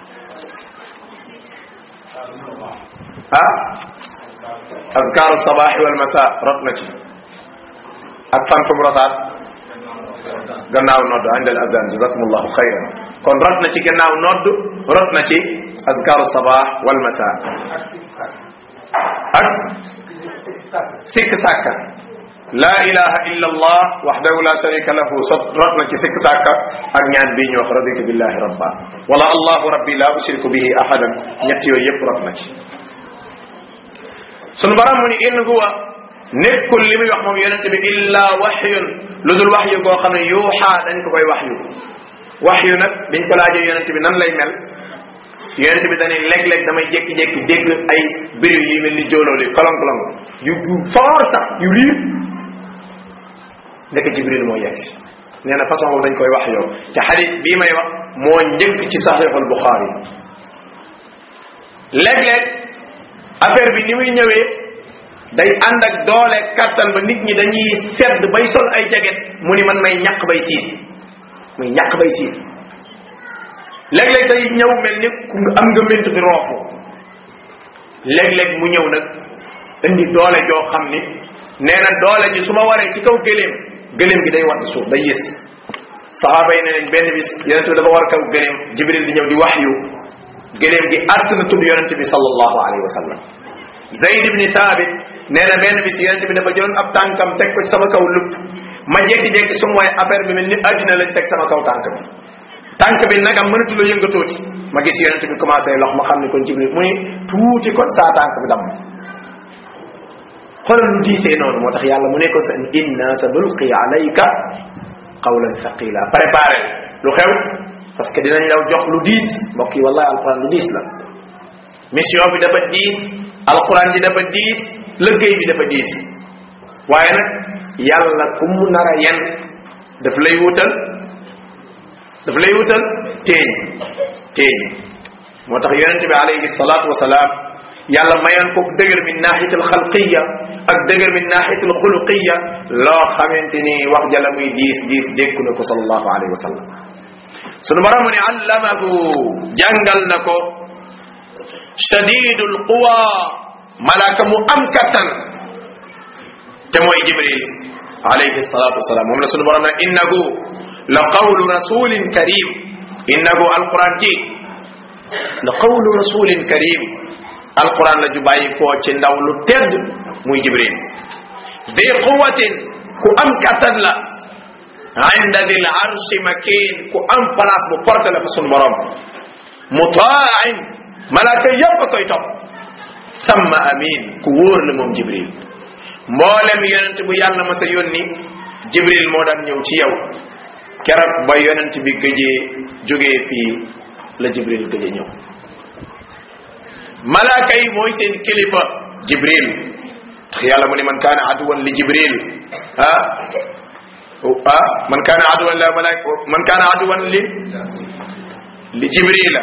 ah azkar sabahi wal masa rot na ci ak fan fu mu rotaat gannaaw nodd indal azan jazakumullahu xayran kon rot na ci gannaaw nodd rot na ci azkaru sabah wal masa ak sikk sàkka la ilaha illa allah wahdahu la sharika lahu sot rot na ci sikk sàkka ak ñaan bii ñu wax raditu billahi rabba wala allahu rabbi la ushriku bihi ahadan ñett yooyu yëpp rot na ci sunu baram mu ni in huwa nekkul li muy wax moom yonente bi illa waxyun lu dul waxyu goo xam ne yuuxaa dañ ko koy waxyu waxyu nag biñ ko laajee yonente bi nan lay mel yonente bi dañuy léeg-léeg damay jékki-jékki dégg ay biri yi mel ni jóolooli kolong-kolong yu yu foor sax yu riir ndeke jibril moo yegg si nee na façon boobu dañ koy wax yow te xadis bii may wax moo njëkk ci saxiixul buxaari léeg-léeg affaire bi ni muy ñëwee day ànd ak doole kattan ba nit ñi dañuy sedd bay sol ay jaget mu ni man may ñaq bay siin muy ñaq bay siin léeg-léeg day ñëw mel ni ku am nga ment di roofu léeg-léeg mu ñëw nag indi doole joo xam ni nee na doole ji su ma waree ci kaw gëléem gëléem gi day wadd suuf day yës saxaaba yi ne nañ benn bis yonente bi dafa war kaw gëléem jibril di ñëw di wax yu gëléem gi àtt na tudd yonente bi sallallahu alayhi wa sallam zayd ibni thabit nee na benn bis yonente bi dafa jëloon ab tànkam teg ko ci sama kaw lupp ma jékki-jékki su mooy affaire bi mel ni àddina lañ teg sama kaw tànk bi tànk bi nag am mënatu la yëngatooti ma gis yonente bi commencé lox ma xam ne kon jibril mu ni tuuti kon saa tànk bi damm xoolal lu diisee noonu moo tax yàlla mu ne ko sa inna sa nulqi alayka qawlan thaqila préparé lu xew parce que dinañ law jox lu diis mbokk yi wallahi alquran lu diis la mission bi dafa diis alquran ji dafa diis lëggéey bi dafa diis waaye nag yàlla ku mu nar a yen daf lay wutal daf lay wutal téeñ téeñ moo tax yonente bi alayhi salatu wasalaam yàlla mayoon ko dëgër min nahiyat al xalqiya ak dëgër min nahiyat al xuluqiya loo xamante ni wax jala muy diis diis dékku na ko sallallahu alayhi wa sallam sunu borom mu ne allamahu jàngal na ko shadidul quwa malaka mu am kattan te mooy jibril alayhi salatu wasalaam moom la sunu borom ne innahu la qawlu rasulin karim innahu alquran ji la qawlu rasulin karim alquran la ju bàyyi koo ci ndaw lu tedd muy jibril di quwatin ku am kattan la inda dil arshi makin ku am place bu porte la fa sunu borom mutain malaaka yépp a koy topp samma amin ku wóor la moom jibril mboolem yonent bu yàlla ma sa yónni jibril moo daan ñëw ci yow keroog ba yonent bi gëjee jógee fii la jibril gëjee ñëw malaaka yi mooy seen kilifa jibril tax yàlla mu ne man kaana aduwan li jibril ah ah man kaana aduwan la malaaka man kaana aduwan li li jibrila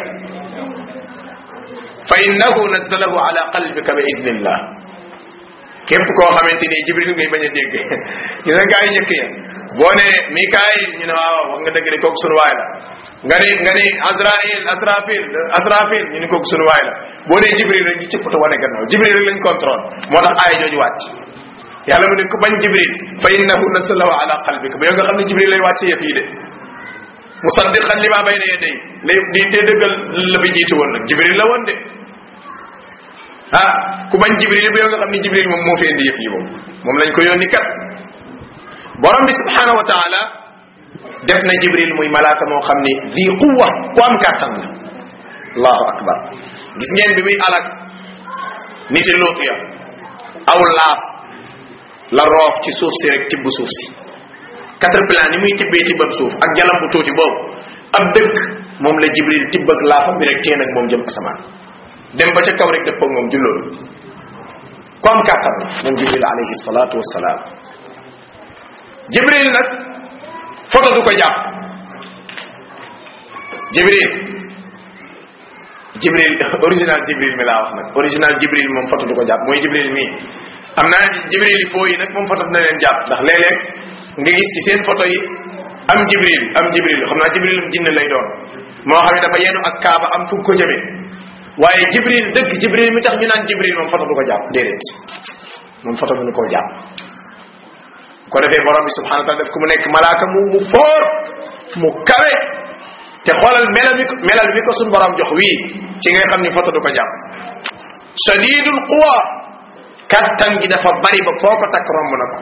fa innahu nazzalahu ala qalbika bi idnillah képp koo xamante ni jibril ngay bañ a dégg ñu ne gaa yi njëkk ya boo ne mikaayil ñu ne waaw wax nga dëgg de kooku sunu waay la nga ne nga ne azrail asrafil asrafil ñu ne kooku sunu waay la boo nee jibril rek ñu cëppatu wane gannaaw jibril rek lañ contrôle moo tax aaya jooju wàcc yàlla mu ne ku bañ jibril fa innahu nasalahu ala qalbika ba yow nga xam ne jibril lay wàcc yëf yi de musaddiqan lima bayna yaday lay di te dëggal la fi jiitu woon nag jibril la woon de ah ku bañ jibril ba yow nga xam ne jibril moom moo fi indi yëf yi moom moom lañ ko yónni kat borom bi subhanahu wa taala def na jibril muy malaaka moo xam ni zi quwa ku am kàttan la allahu akbar gis ngeen bi muy alak niti luut ya aw laab la roof ci suuf si rek tibb suuf si quatre plan ni muy tibbee tibbab suuf ak jalam bu tuuti boobu ab dëkk moom la jibril tibb ak laafam bi rek teen ak moom jëm asamaan dem ba ca kaw rek dëpp ak moom julloolu ku am kàttan la moom jibril alayhi salatu wasalaam jibril nag photo du ko jàpp jibril jibril original jibril mi laa wax nag original jibril moom photo du ko jàpp mooy jibril mii am naa jibril yi foo yi nag moom photo dina leen jàpp ndax léeg-léeg nga gis ci seen photo yi am jibril am jibril xam naa jibril am jinne lay doon moo xam ne dafa yenu ak kaaba am fu ko jëmee waaye jibril dëgg jibril mi tax ñu naan jibril moom photo du ko jàpp déedéet moom photo mënu koo jàpp ko defee borom bi subhanahu wa taala def ko mu nekk malaaka mu mu foor mu kawe te xoolal melal mi ko melal mi ko suñ borom jox wii ci nga xam ni photo du ko jàpp shadidul quwa kattan gi dafa bari ba foo ko takk romb na ko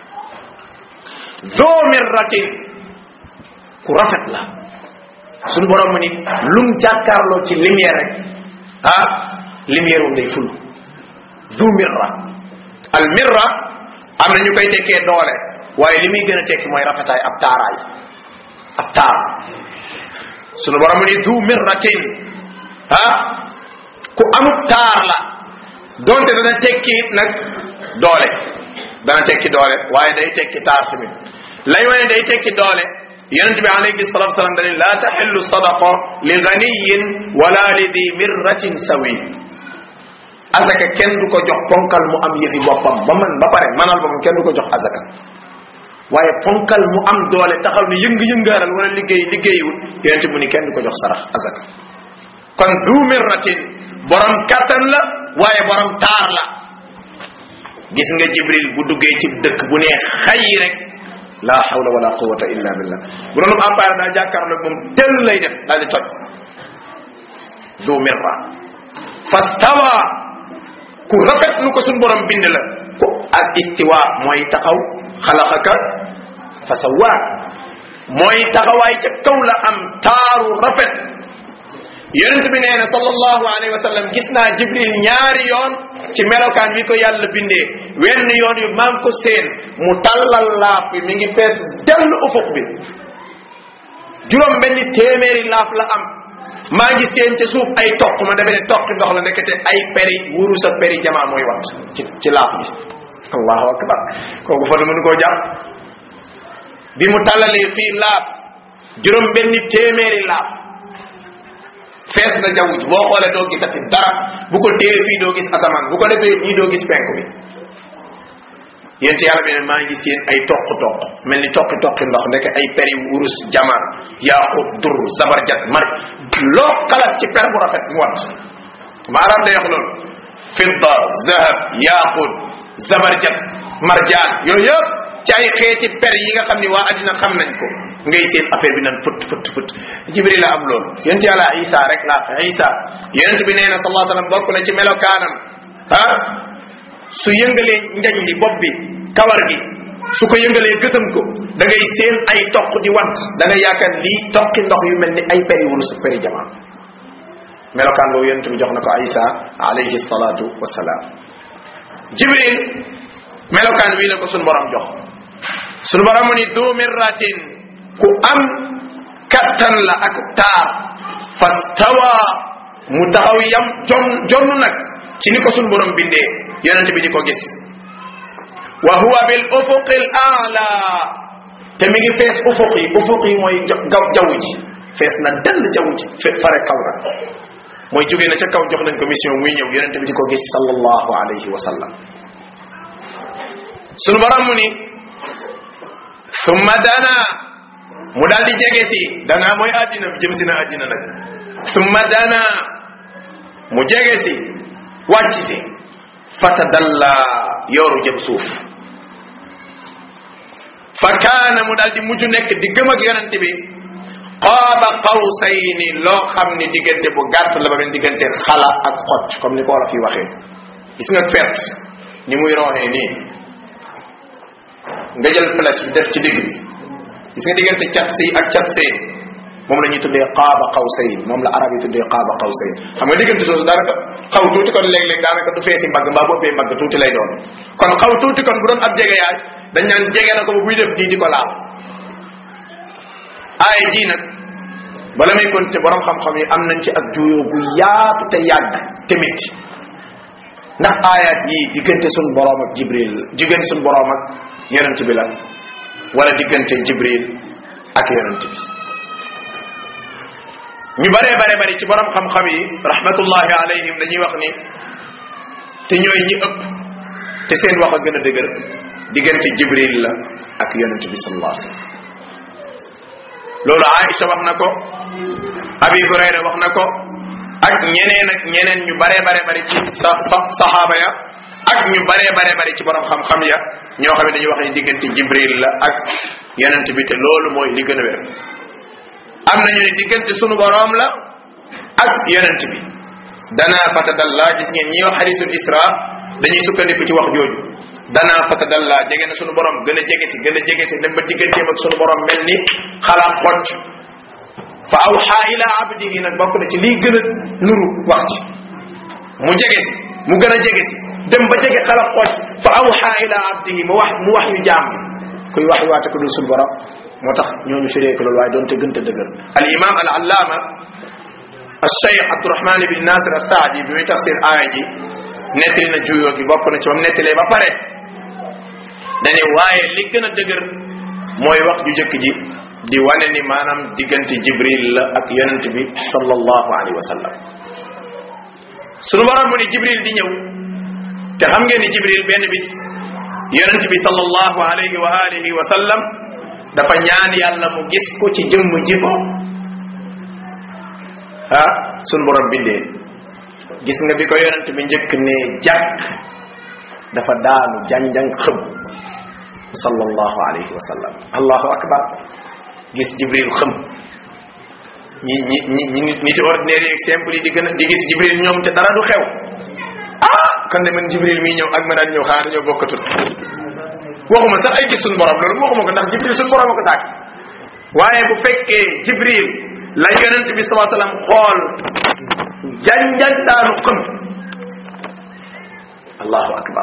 zo mirratin ku rafet la suñu borom mu ni lum jàkkaarloo ci lumière rek ah lumière wum day ful zo mirra al mirra am na ñu koy tekkee doole waaye li muy gën a tekki mooy rafetaay ab taaraay ab taar sunu borom ni du mirratin ah ku amub taar la donte dana tekki nag doole dana tekki doole waaye day tekki taar tamit lay wane day tekki doole yonent bi alayhi salatu wasalam dani la taxillu sadaqa li ganiyin wala li di mirratin sawi azaka kenn du ko jox ponkal mu am yëfi boppam ba man ba pare manal boppam kenn du ko jox azaka waaye ponkal mu am doole taxaw ne yëng-yëngaaral wala liggéey liggéeyiwul yonente mu ni kenn du ko jox sarax azaka kon du mirratin borom kattan la waaye borom taar la gis nga jibril bu duggee ci dëkk bu ne xay rek la hawla wala quwwata illa billah bu doon appareil daa jàkkaarloo moom tell lay def daal di toj du mirra fastawa ku rafet nu ko suñ borom bind la ku as istiwa mooy taxaw xalaxaka fa sawa mooy taxawaay ca kaw la am taaru rafet yonent bi nee na sallallahu alayhi wa sallam gis naa jibril ñaari yoon ci melokaan wi ko yàlla bindee wenn yoon yu maa ngi ko seen mu tallal laaf bi mi ngi fees dell ufuq bi juróom benni téeméeri laaf la am maa ngi seen ca suuf ay toq ma defe ne toqi ndox la nekkate ay peri wurus ak peri jamaa mooy wat ci ci laaf bi allahu akbar kooku fa mënu koo jàpp bi mu tallalee fii laaf juróom benni téeméeri laaf fees na jaww ji boo xoolee doo gisati dara bu ko téye fii doo gis asamaan bu ko defee nii doo gis penku bi yéen yàlla bi ne maa ngi seen ay toq toq mel ni toqi toqi ndox ndeke ay peri wurus jama yaaqut dur zabarjat mar loo xalaat ci per bu rafet mu wat maanaam day wax loolu fidda zahab yaaqut zabarjat marjaan yooyu yëpp ci ay xeeti per yi nga xam ni waa addina xam nañ ko ngay seen affaire bi nan fët fët fët jibril la am loolu yonent yàlla isa rek laa fa isa yonent bi nee na sallallahu alayhi wasallam bokk na ci melokaanam ah su yëngalee njañ li bopp bi kawar gi su ko yëngalee gësam ko da ngay seen ay toq di want da ngay yaakaar lii toqi ndox yu mel ni ay peri wurus peri jamaa melokaan boobu yonent bi jox na ko isa alayhi salatu wasalaam jibril melokaan wii la ko sun borom jox sun borom mu ni du mirratin ku am kattan la ak taar fastawa mu taxaw yam jon jonn nag ci ni ko sun borom bindee yonent bi di ko gis wa huwa bil ufuqi al a'la te mi ngi fees ufuq yi ufuq yi mooy gaw jaww ji fees na dell jaww ji fe fare kaw na mooy jóge na ca kaw jox nañ ko mission muy ñëw yonent bi di ko gis sallallahu alayhi wa sallam sunu borom mu ni summa dana mu daal di jege si dana mooy àddina jëm si na àddina nag summa dana mu jege si wàcc si fatadalla yooru jëm suuf fa kaana mu daal di mujj nekk di gëm ak yonente bi qaaba qawsayni loo xam ni diggante bu gàtt la ba mel diggante xala ak xocc comme ni ko wolof yi waxee gis nga fet ni muy rooxee nii nga jël place bi def ci digg bi gis nga diggante cat si ak cat see moom la ñuy tuddee qaaba qawsayn moom la arab yi tuddee qaaba qawsayn xam nga diggante soosu daanaka xaw tuuti kon léeg-léeg daanaka du feesi mbagg mbaa boppee mbagg tuuti lay doon kon xaw tuuti kon bu doon ab jege yaay dañ naan jege na ko ba buy def nii di ko laal aaya ji nag bala may kon te borom xam-xam yi am nañ ci ak juyoo bu yaatu te yàgg te métti ndax aayaat yi diggante sun borom ak jibril diggante sun borom ak yonent bi la wala diggante jibril ak yonent bi ñu bare bare bari ci borom xam-xam yi rahmatullahi alayhim dañuy wax ni te ñooy ñi ëpp te seen wax a gën a dëgër diggante jibril la ak yonent bi sallallahu alayhi wasallam loolu Aïcha wax na ko Abi Hurayra wax na ko ak ñeneen ak ñeneen ñu bare bare bari ci sa sa saxaaba ya ak ñu bare bare bari ci borom xam-xam ya ñoo xam ne dañuy wax ni diggante jibril la ak yonent bi te loolu mooy li gën a wér am nañu ne diggante sunu borom la ak yonent bi dana fatadalla gis ngeen ñi wax hadisul isra dañuy sukkandiku ci wax jooju dana fatadalla jege na sunu borom gën a jege si gën a jege si dem ba digganteem ak sunu borom mel ni xalaat xocc fa awxa ila abdihi nag bokk na ci lii gën a nuru wax ci mu jege si mu gën a jege si dem ba jege xalaat xocc fa awxa ila abdihi mu wax mu wax yu jaam kuy wax yu waate ko dul sunu borom moo tax ñooñu firee ko loolu waaye doonte gënte dëgër al imam al allama al cheikh abdourahman ibn nasir al saadi bi muy tafsir aaya ji nettali na juyoo gi bokk na ci moom nettalee ba pare dane waaye li gën a dëgër mooy wax ju jëkk ji di wane ni maanaam diggante jibril la ak yonent bi sallallahu alayhi wa sallam sunu borom mu ni jibril di ñëw te xam ngeen ni jibril benn bis yonent bi sallallahu alayhi wa alihi wa sallam dafa ñaan yàlla mu gis ko ci jëmm ji ko ah sun borom bindee gis nga bi ko yonent bi njëkk ne jàkk dafa daanu janjang xëm sallallahu alayhi wa sallam allahu akbar gis jibril xëm ñi ñi ñi ñi nit ci ordinaire yi simple yi di gën a di gis jibril ñoom te dara du xew ah kon de man jibril mii ñëw ak ma daan ñëw xanaa dañoo bokkatul waxuma sax ay gis suñu borom loolu waxuma ko ndax jibril suñu borom a ko sàkk waaye bu fekkee jibril la yonent bi salaa sallam xool janjan daanu xëm allahu akbar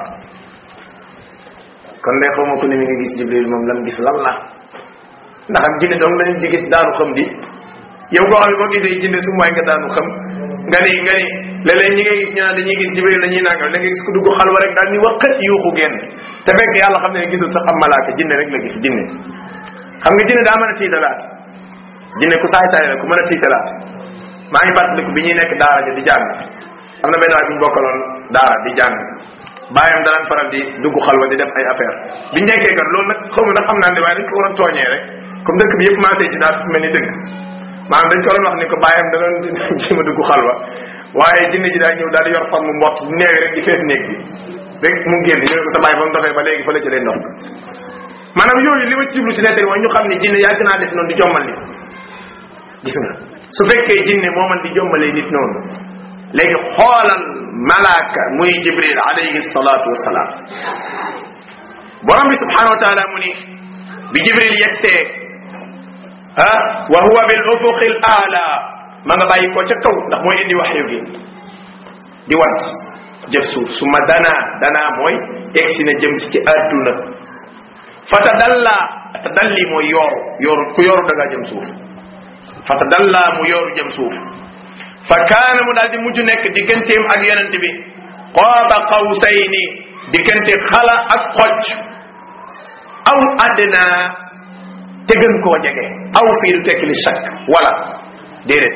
kon de xawma ko ni mi nga gis jibril moom lam gis lan la ndax am jinne dong lañu di gis daanu xam di yow koo xam ne boo gisee jinne su mooy nga daanu xam nga ni nga ni léeg-léeg ñi ngay gis ñu naan dañuy gis jibril la ñuy nangal da nga gis ku dugg xalwa rek daal ni waqat yuuxu génn te fekk yàlla xam ne gisul sax am malaaka jinne rek la gis jinne xam nga jinne daa mën a tiitalaat jinne ku saay saay la ku mën a tiitalaat maa ngi fàttaliku bi ñuy nekk daara ja di jàng am na benn waay bu ñu bokkaloon daara di jàng bàyyam daan faral di dugg xalwa di def ay affaire biñ nekkee kat loolu nag xaw ma ndax xam naa ne waaye dañ ko waroon tooñee rek comme dëkk bi yëpp maasé ci daal mel ni dëgg maanaam dañ ko waroon wax ni ko bàyyam da doon jéem a dugg xalwa waaye jinne ji daa ñëw daal di yor fan mu mbott neewi rek di fees néeg bi rek mu génn ñu ne ko sa bàyyi ba mu doxee ba léegi fa la jëlee ndox maanaam yooyu li ma ci jublu ci nettali mooy ñu xam ne jinne yàgg naa def noonu di jommal nit gis nga su fekkee jinne moo man di jommalee nit noonu léegi xoolal malaaka muy jibril alayhi salatu wasalaam borom bi subhanahu wa taala mu ni bi jibril yegsee ah wa huwa bil ufuqi al aala ma nga bàyyi ko ca kaw ndax mooy indi waxyu gi di wat jëf suuf su ma danaa danaa mooy egsi na jëm si ci adduna fa tadalla tadalli mooy yooru yooru ku yooru da ngaa jëm suuf fa tadalla mu yooru jëm suuf fa kaana mu daal di mujj nekk digganteem ak yonent bi qaaba qawsayni diggante xala ak xocc aw adna te gën koo jege aw fii du tekki li shakk wala déedéet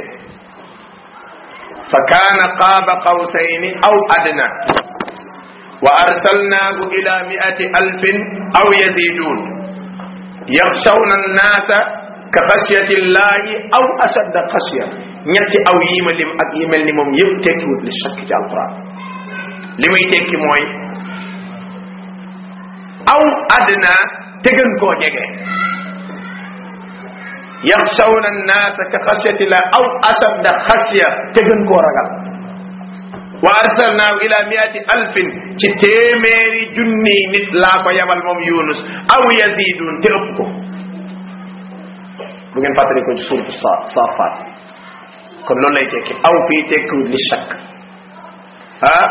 fa kaana qaaba qawsayni aw adna wa arsalnaahu ila miati alfin aw yazidun yaxshawna annaasa ka xashyati llahi aw ashadda xashya ñetti aw yii ma lim ak yi mel ni moom yëpp tekkiwut li shakk ci alquran li muy tekki mooy aw adna te gën koo jege yaxshawna annaasa ka xashyati llah aw ashadda xashya te gën koo ragal wa arsalnaahu ila miati alfin ci téeméeri junni nit laa ko yabal moom yunus aw yazidun te ëpp ko bu ngeen fàttali ko ci suuratu sa saafaat kon loolu lay tekki aw fii tekkiwut li shakk ah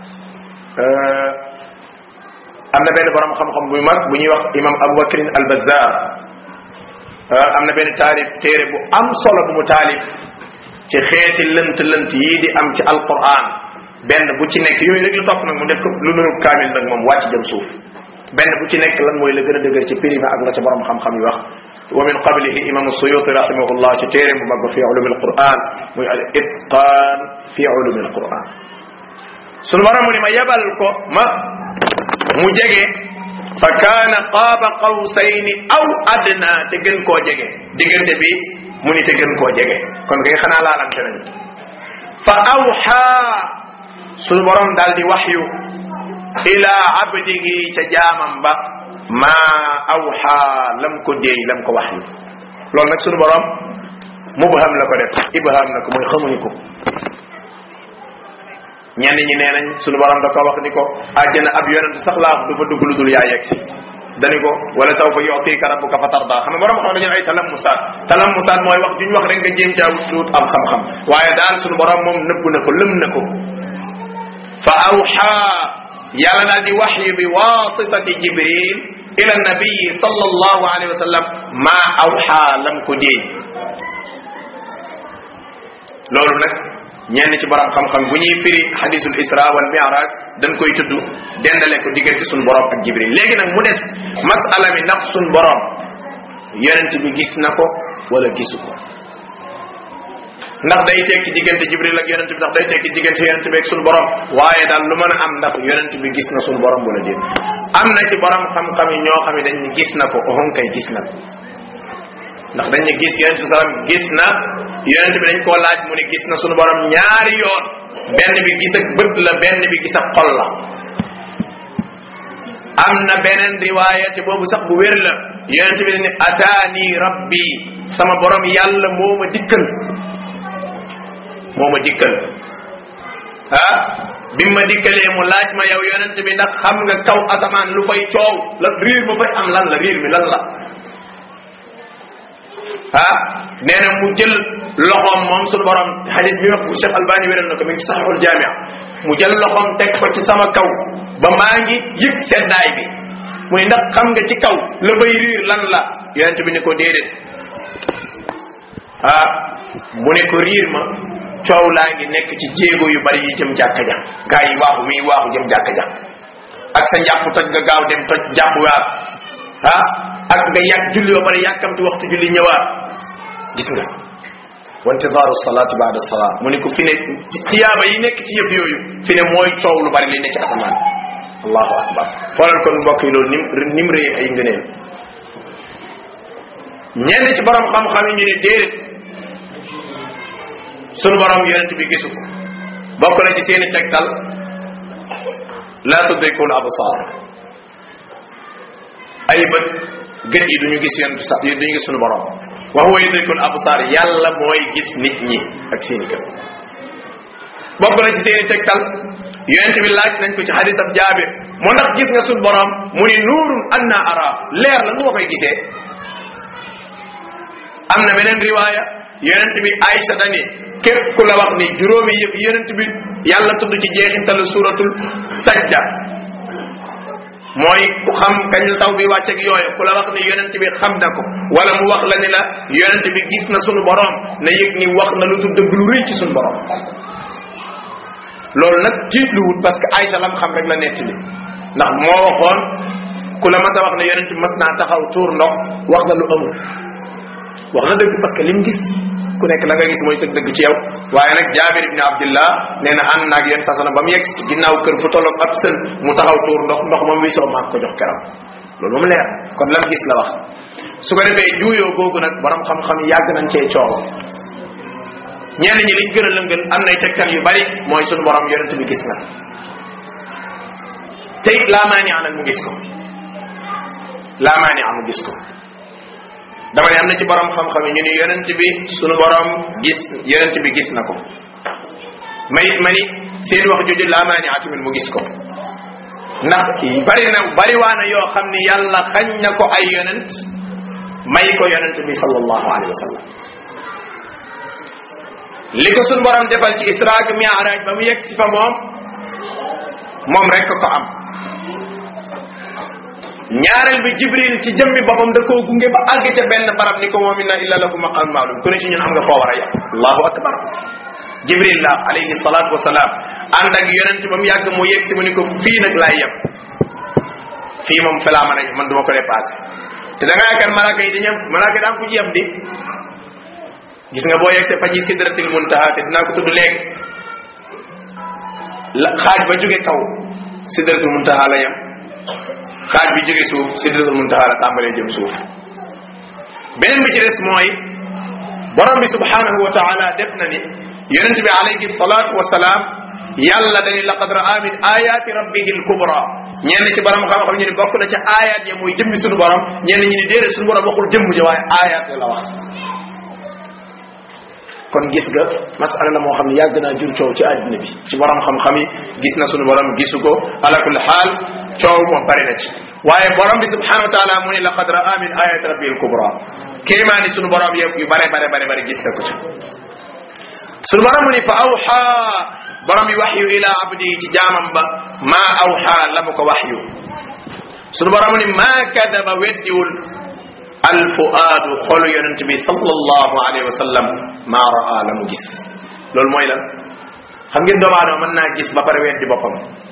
am na benn borom xam-xam bu mag bu ñuy wax imam abubakrin al bazar am na benn taalif téere bu am solo bu mu taalif ci xeeti lënt lënt yii di am ci alquran benn bu ci nekk yooyu rek lu topp nag mu def ko lu nuru kaamil nag moom wàcc jëm suuf benn bu ci nekk lan mooy la gën a dëgër ci prima ak la ca borom xam-xam yi wax wa min qablihi imam suyuti rahimahullah ci téere bu mag ba fi ulumi alquran muy al itqan fi ulumi alquran sunu borom mu ni ma yebal ko ma mu jege fa kaana qaaba qawsayni aw adna te gën koo jege diggante bi mu ni te gën koo jege kon kay xanaa laalante nañu fa awxa sunu borom daal di waxyu ila abdihi ca jaamam ba ma awxa lam ko déey lam ko waxyu loolu nag sunu borom mubham la ko def ibham na ko mooy xamuñu ko ñenn ñi nee nañ sunu borom da ko wax ni ko àjjana ab yonent sax laa du fa dugg lu dul yaa yegg si dani ko wala saw fa yutika rabbuka fa tarda xam nga borom xam dañu ay talammusaat talammusaat mooy wax duñ wax rek nga jéem caa wut am xam-xam waaye daal sunu borom moom nëbb na ko lëm na ko fa awxa yàlla daal di waxyu bi wasitati jibril ila nabiyi sallallahu alayhi wa sallam ma awxa lam ko déey loolu nag ñenn ci borom xam-xam bu ñuy firi hadisul isra wal mi'raj dañ koy tudd dendale ko diggante suñ borom ak jibril léegi nag mu des masala mi ndax suñ borom yonent bi gis na ko wala gisu ko ndax day tekki diggante jibril ak yonent bi ndax day tekki diggante yonent bi ak suñu borom waaye daal lu mën a am ndax yonent bi gis na suñu borom wala déet am na ci borom xam-xam yi ñoo xam ne dañ ni gis na ko oxon kay gis na ko ndax dañ ne gis yonent bi salaam gis na yonent bi dañ koo laaj mu ne gis na suñu borom ñaari yoon benn bi gis ak bët la benn bi gis ak xol la am na beneen riwaaya te boobu sax bu wér la yonente bi ne ataani rabbi sama borom yàlla moo ma dikkal moo ma dikkal ah bi ma dikkalee mu laaj ma yow yonente bi ndax xam nga kaw asamaan lu fay coow la riir ma fay am lan la riir mi lan la ah nee na mu jël loxoom moom su borom hadis bi wax Cheikh Albani wéral na ko mi ngi ci saxul jaamia mu jël loxoom teg ko ci sama kaw ba maa ngi yëg seddaay bi mu ne ndax xam nga ci kaw la fay riir lan la yonente bi ni ko déedéet ah mu ne ko riir ma coow laa ngi nekk ci jéego yu bari yi jëm jàkka ja gaa yi waaxu muy waaxu jëm jàkka ja ak sa njàpp toj nga gaaw dem toj jàpp waat ah ak nga yàgg julli ba pare yàkkamti waxtu julli ñëwaat gis nga wa intidaaru salaati baada salaa mu ne ko fi ne tiyaaba yi nekk ci yëf yooyu fi ne mooy coow lu bari li ne ci asamaan allahu akbar xoolal kon mbokk yi loolu nim nim rëy ay ngëneel ñenn ci borom xam-xam yi ñu ne déedéet sunu borom yonent bi gisu ko bokk na ci seeni tegtal laa tudrikul absaar ay bët gët yi duñu gis yonent sax duñu gis sunu borom wa huwa yudrikul absaar yàlla mooy gis nit ñi ak seeni gët bokk na ci seeni tegtal yonent bi laaj nañ ko ci hadis ab jaabir moo ndax gis nga sunu borom mu ni nuurun anna ara leer la nu ma koy gisee am na beneen riwaaya yonent bi Aïcha dani képp ku la wax ni juróomi yëpp yonent bi yàlla tudd ci jeexintalu suratul sajda mooy ku xam kañ la taw bi wàcc ak yooyu ku la wax ni yonent bi xam na ko wala mu wax la ni la yonent bi gis na sunu borom na yëg ni wax na lu tudd lu rëy ci sunu borom loolu nag tiitluwut parce que Aïcha lam xam rek la nettali ndax moo waxoon ku la mas a wax ne yonent bi mas naa taxaw tuur ndox wax na lu amul wax na dëgg parce que lim gis ku nekk la nga gis mooy sëg dëgg ci yow waaye nag jaabir ibni abdillah nee na ànd naag yéen sasana ba mu yegg ci ginnaaw kër fu tolloog ab sën mu taxaw tuur ndox ndox moom wi soo maag ko jox keram loolu moom leer kon lam gis la wax su ko defee juuyoo googu nag borom xam-xam yi yàgg nañ cee coow ñenn ñi liñ gën a lëngal am nay tegtal yu bari mooy sunu borom yonent bi gis na te it laa maani anal mu gis ko laa maani mu gis ko dama ne am na ci borom xam-xam yi ñu ni yonent bi sunu borom gis yonent bi gis na ko may ma ni seen wax jooju laa maa ni atamit mu gis ko ndax bari na bari waana yoo xam ni yàlla xañ na ko ay yonent may ko yonent bi sallallahu alayhi wa sallam li ko sunu borom defal ci isra ak mi'raj ba mu yegg si fa moom moom rek ko am ñaareel bi jibril ci jëmmi boppam da koo gunge ba àgg ca benn barab ni ko moom inna illa lahu maqam maalum ku ne ci ñun am nga foo war a yem allahu akbar jibril la alayhi salatu wasalaam ànd ak yonent ba mu yàgg mu yegg si mu ni ko fii nag laay yem fii moom fa laa mën a man duma ko dépassé te da nga yaakaar malaaka yi dañu malaaka yi daa am fu ñu yem di gis nga boo yegg see fa ji sidratil muntaha te dinaa ko tudd léegi la xaaj ba jóge kaw sidratul muntaha la yem xaaj bi jóge suuf sidratul muntaha la tàmbalee jëm suuf beneen bi ci des mooy borom bi subhanahu wa taala def na ni yonente bi alayhi salatu wasalaam yàlla dañu laqad raa min ayati rabbihi alkubra ñenn ci borom xam-xam ñu ni bokk na ca ayat ya muy jëmmi sunu borom ñenn ñi ni déedéet sunu borom waxul jëmm ja waaye ayat ya la wax kon gis nga masala la moo xam ne yàgg naa jur coow ci àddina bi ci borom xam-xam yi gis na sunu borom gisu ko ala kulli xaal coow moom bari na ci waaye borom bi subhanahu wa taala mu ni laqad raa min ayati rabbil kubra kéemaani sunu borom yëpp yu bare bare bare bare gis na ko ci sunu borom mu ni fa awxa borom bi waxyu ila abdi ci jaamam ba ma awxa la mu ko waxyu sunu borom mu ni ma kadaba weddiwul alfuaadu xolu yonent bi sallallahu alayhi wa sallam maa raa la mu gis loolu mooy lan xam ngeen doomu aadama mën naa gis ba pare weddi boppam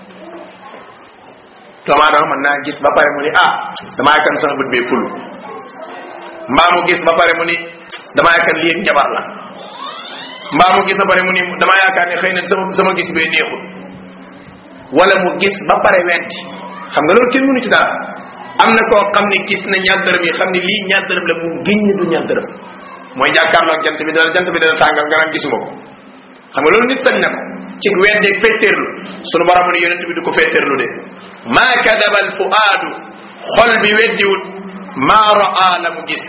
doomu aadama mën naa gis ba pare mu ni ah damaa yaakaar sama bët bee ful mbaa mu gis ba pare mu ni damaa yaakaar lii njabar la mbaa mu gis ba pare mu ni damaa yaakaar ne xëy na sama sama gis bee neexul wala mu gis ba pare weddi xam nga loolu kenn mënu ci dara am na koo xam ne gis na ñaar dërëm yi xam ne lii ñaar dërëm la mu giñ du ñaar dërëm mooy jàkkaarloog jant bi dana jant bi dana tàngal nga naan gisuma ko xam nga loolu nit sañ na ko ci weddeeg fetteerlu sunu borom ne yonent bi du ko fetteerlu de maa kadaba al fuaadu xol bi weddiwut maa raa la mu gis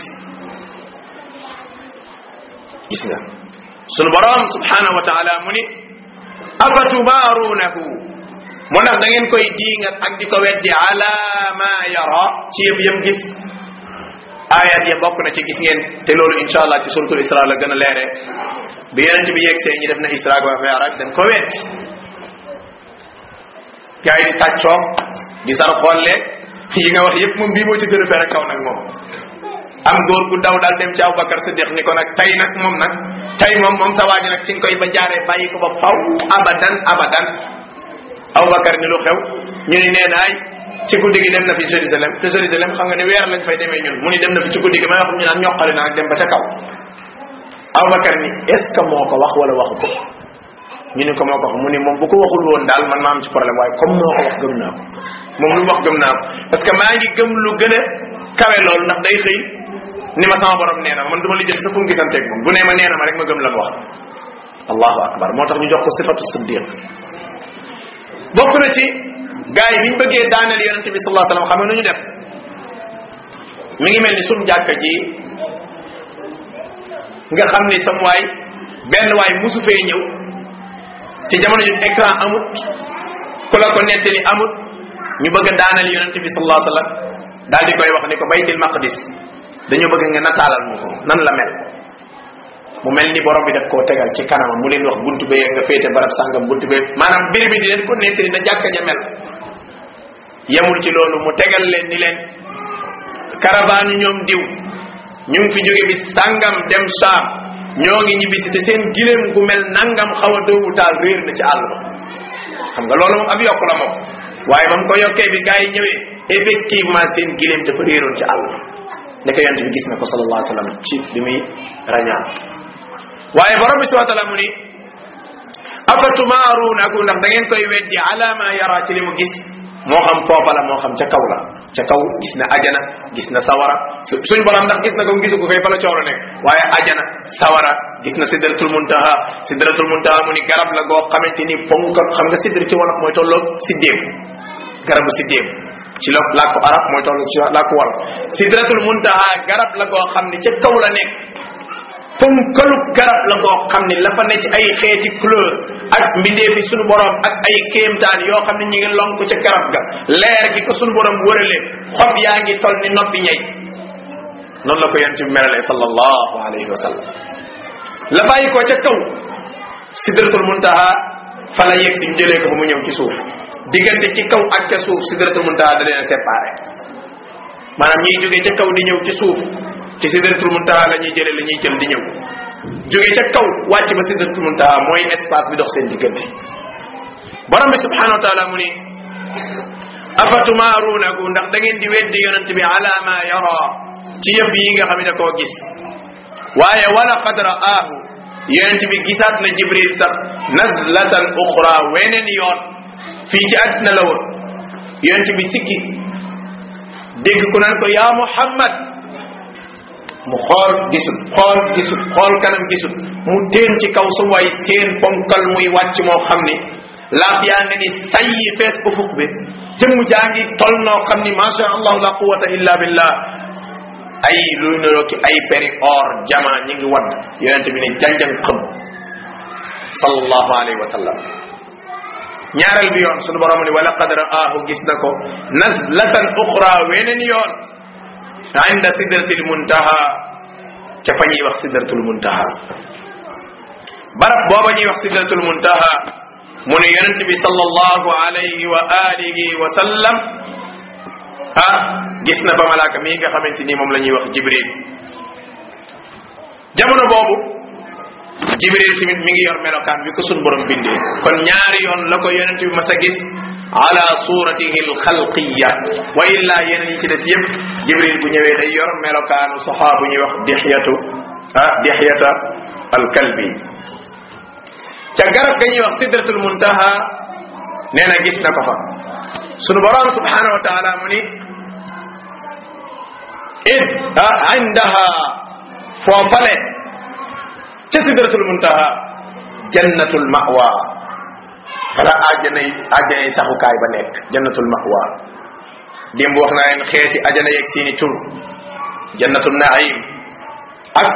gis nga sunu borom subhanahu wa taala mu ni afatumaaruunahu mu ndax da ngeen koy diingat ak di ko weddi ala ma yara ci yëpp yëpp gis ayat ya bokk na ci gis ngeen te loolu insha allah ci suratul isra la gën a leere bi yonent bi yegg see ñi def na isra wa mi'raj dañ ko weddi gars yi di tàccoo di sar xolle yi nga wax yëpp moom bii moo ci gën a fere kaw nag moom am góor gu daw daal dem ci Abubakar Siddiq ni ko nag tey nag moom nag tey moom moom sa waaji nag ci nga koy ba jaaree bàyyi ko ba faw abadan abadan Abubakar ni lu xew ñu ni nee naay ci guddi gi dem na fi Jérusalem te Jérusalem xam nga ni weer lañ fay demee ñun mu ni dem na fi ci guddi gi may wax ñu naan ñoqali na ak dem ba ca kaw Abubakar ni est ce que moo ko wax wala waxu ko ñu ni ko moo ko wax mu ni moom bu ko waxul woon daal man maa am ci problème waaye comme moo ko wax gëm naa ko moom lu mu wax gëm naa ko parce que maa ngi gëm lu gën a kawe loolu ndax day xëy ni ma sama borom nee na man du ma lijjanti sa fu mu gisanteeg moom bu nee ma nee na ma rek ma gëm la mu wax allahu akbar moo tax ñu jox ko sifatu siddiq bokk na ci gars yi biñ bëggee daaneel yonente bi sallallahu alayhi wasallam xam nga nu ñu def mi ngi mel ni suñ jàkka ji nga xam ni sam waay benn waay musu fee ñëw ci jamono ju écran amut ku la ko nettali amut ñu bëgg a daaneel yonente bi sallallahu alayhi wasallam daal di koy wax ni ko baytil maqdis dañoo bëgg nga nataalal mu ko nan la mel mu mel ni borom bi daf koo tegal ci kanamam mu leen wax buntu bee nga féete barab sàngam buntu bee maanaam mbir bi di leen ko nettali na jàkka ja mel yemul ci loolu mu tegal leen ni leen caravane ñoom diw ñu ngi fi jóge bi sàngam dem saam ñoo ngi ñibbisi te seen gileem gu mel nangam xaw a doowu taal réer na ci àll ba xam nga loolu moom ab yokk la moom waaye ba mu ko yokkee bi gars yi ñëwee effectivement seen gileem dafa réeroon ci àll ba ndeke yonent bi gis na ko sallallahu alayhi wa sallam ci bi muy rañaan waaye borom bi subhanahu wa taala mu ni afatumaaruunahu ndax da ngeen koy weddi ala ma yara ci li mu gis moo xam foofa la moo xam ca kaw la ca kaw gis na ajana gis na sawara suñ borom ndax gis na ko gisu ko kay fa la cooro nekk waaye ajana sawara gis na sidratul muntaha sidratul muntaha mu ni garab la goo xamante ni ponk xam nga sidr ci wolof mooy tolloog siddéem garabu siddéem ci la làkku arab mooy toll ci làkku wolof sidratul muntaha garab la goo xam ni ca kaw la nekk ponkalu garab la goo xam ni la fa ne ci ay xeeti couleur ak mbindeefi sunu borom ak ay kéemtaan yoo xam ne ñi ngi lonk ca garab ga leer gi ko sunu borom wërale xob yaa ngi toll ni noppi ñey noonu la ko yonent bi melalee sallallahu alayhi wa sallam la bàyyi ko ca kaw sidratul muntaha fa la yegg si ñu jëlee ko ba mu ñëw ci suuf diggante ci kaw ak ca suuf sidratul muntaha da leen a séparé maanaam ñiy jógee ca kaw di ñëw ci suuf ci sidratul muntaha la ñuy jëlee la ñuy jël di ñëw jógee ca kaw wàcc ba sidratul muntaha mooy espace bi dox seen diggante borom bi subhanahu wa taala mu ni afatumaaruunahu ndax da ngeen di weddi yonent bi ala ma yara ci yëpp yi nga xam ne da koo gis waaye wala qad ra'aahu yonent bi gisaat na jibril sax nazlatan uxra weneen yoon fii ci àddina la woon yonent bi sikki dégg ku naan ko yaa muhammad mu xool gisul xool gisul xool kanam gisul mu teen ci kaw su way seen ponkal muy wàcc moo xam ni laaf yaa nga ni sayyi fees ufuq bi jëmm jaa ngi tol noo xam ni macha allah la quwata illa billah ay luy niroo ki ay peri or jama ñi ngi wadd yonente bi ne janjang xëm sallallahu alayhi wa sallam ñaareel bi yoon sunu borom ni wala qad ra'aahu gis na ko nazlatan uxra weneen yoon inda sidratil muntaha ca fa ñuy wax sidratul muntaha barab booba ñuy wax sidratul muntaha mu ne yonent bi sallallahu alayhi wa alihi wa sallam ah gis na fa malaaka mii nga xamante ni moom la ñuy wax jibril jamono boobu jibril tamit mi ngi yor melokaan bi ko sun borom bindee kon ñaari yoon la ko yonent bi mas a gis ala suratihi alxalqiya wa illa yeneen yi ci des yëpp jibril bu ñëwee day yor melokaanu saxaa bu ñuy wax dixyatu ah dixyata alkalbi ca garab ga ñuy wax sidratul muntaha nee na gis na ko fa sunu borom subhanahu wa taala mu ni id ah indaha foofale ca sidratul muntaha jannatul mawa fala àjjana yi àjjana yi saxukaay ba nekk jannatul mahwa démb wax naa leen xeeti àjjana yeeg seeni tur jannatul naim ak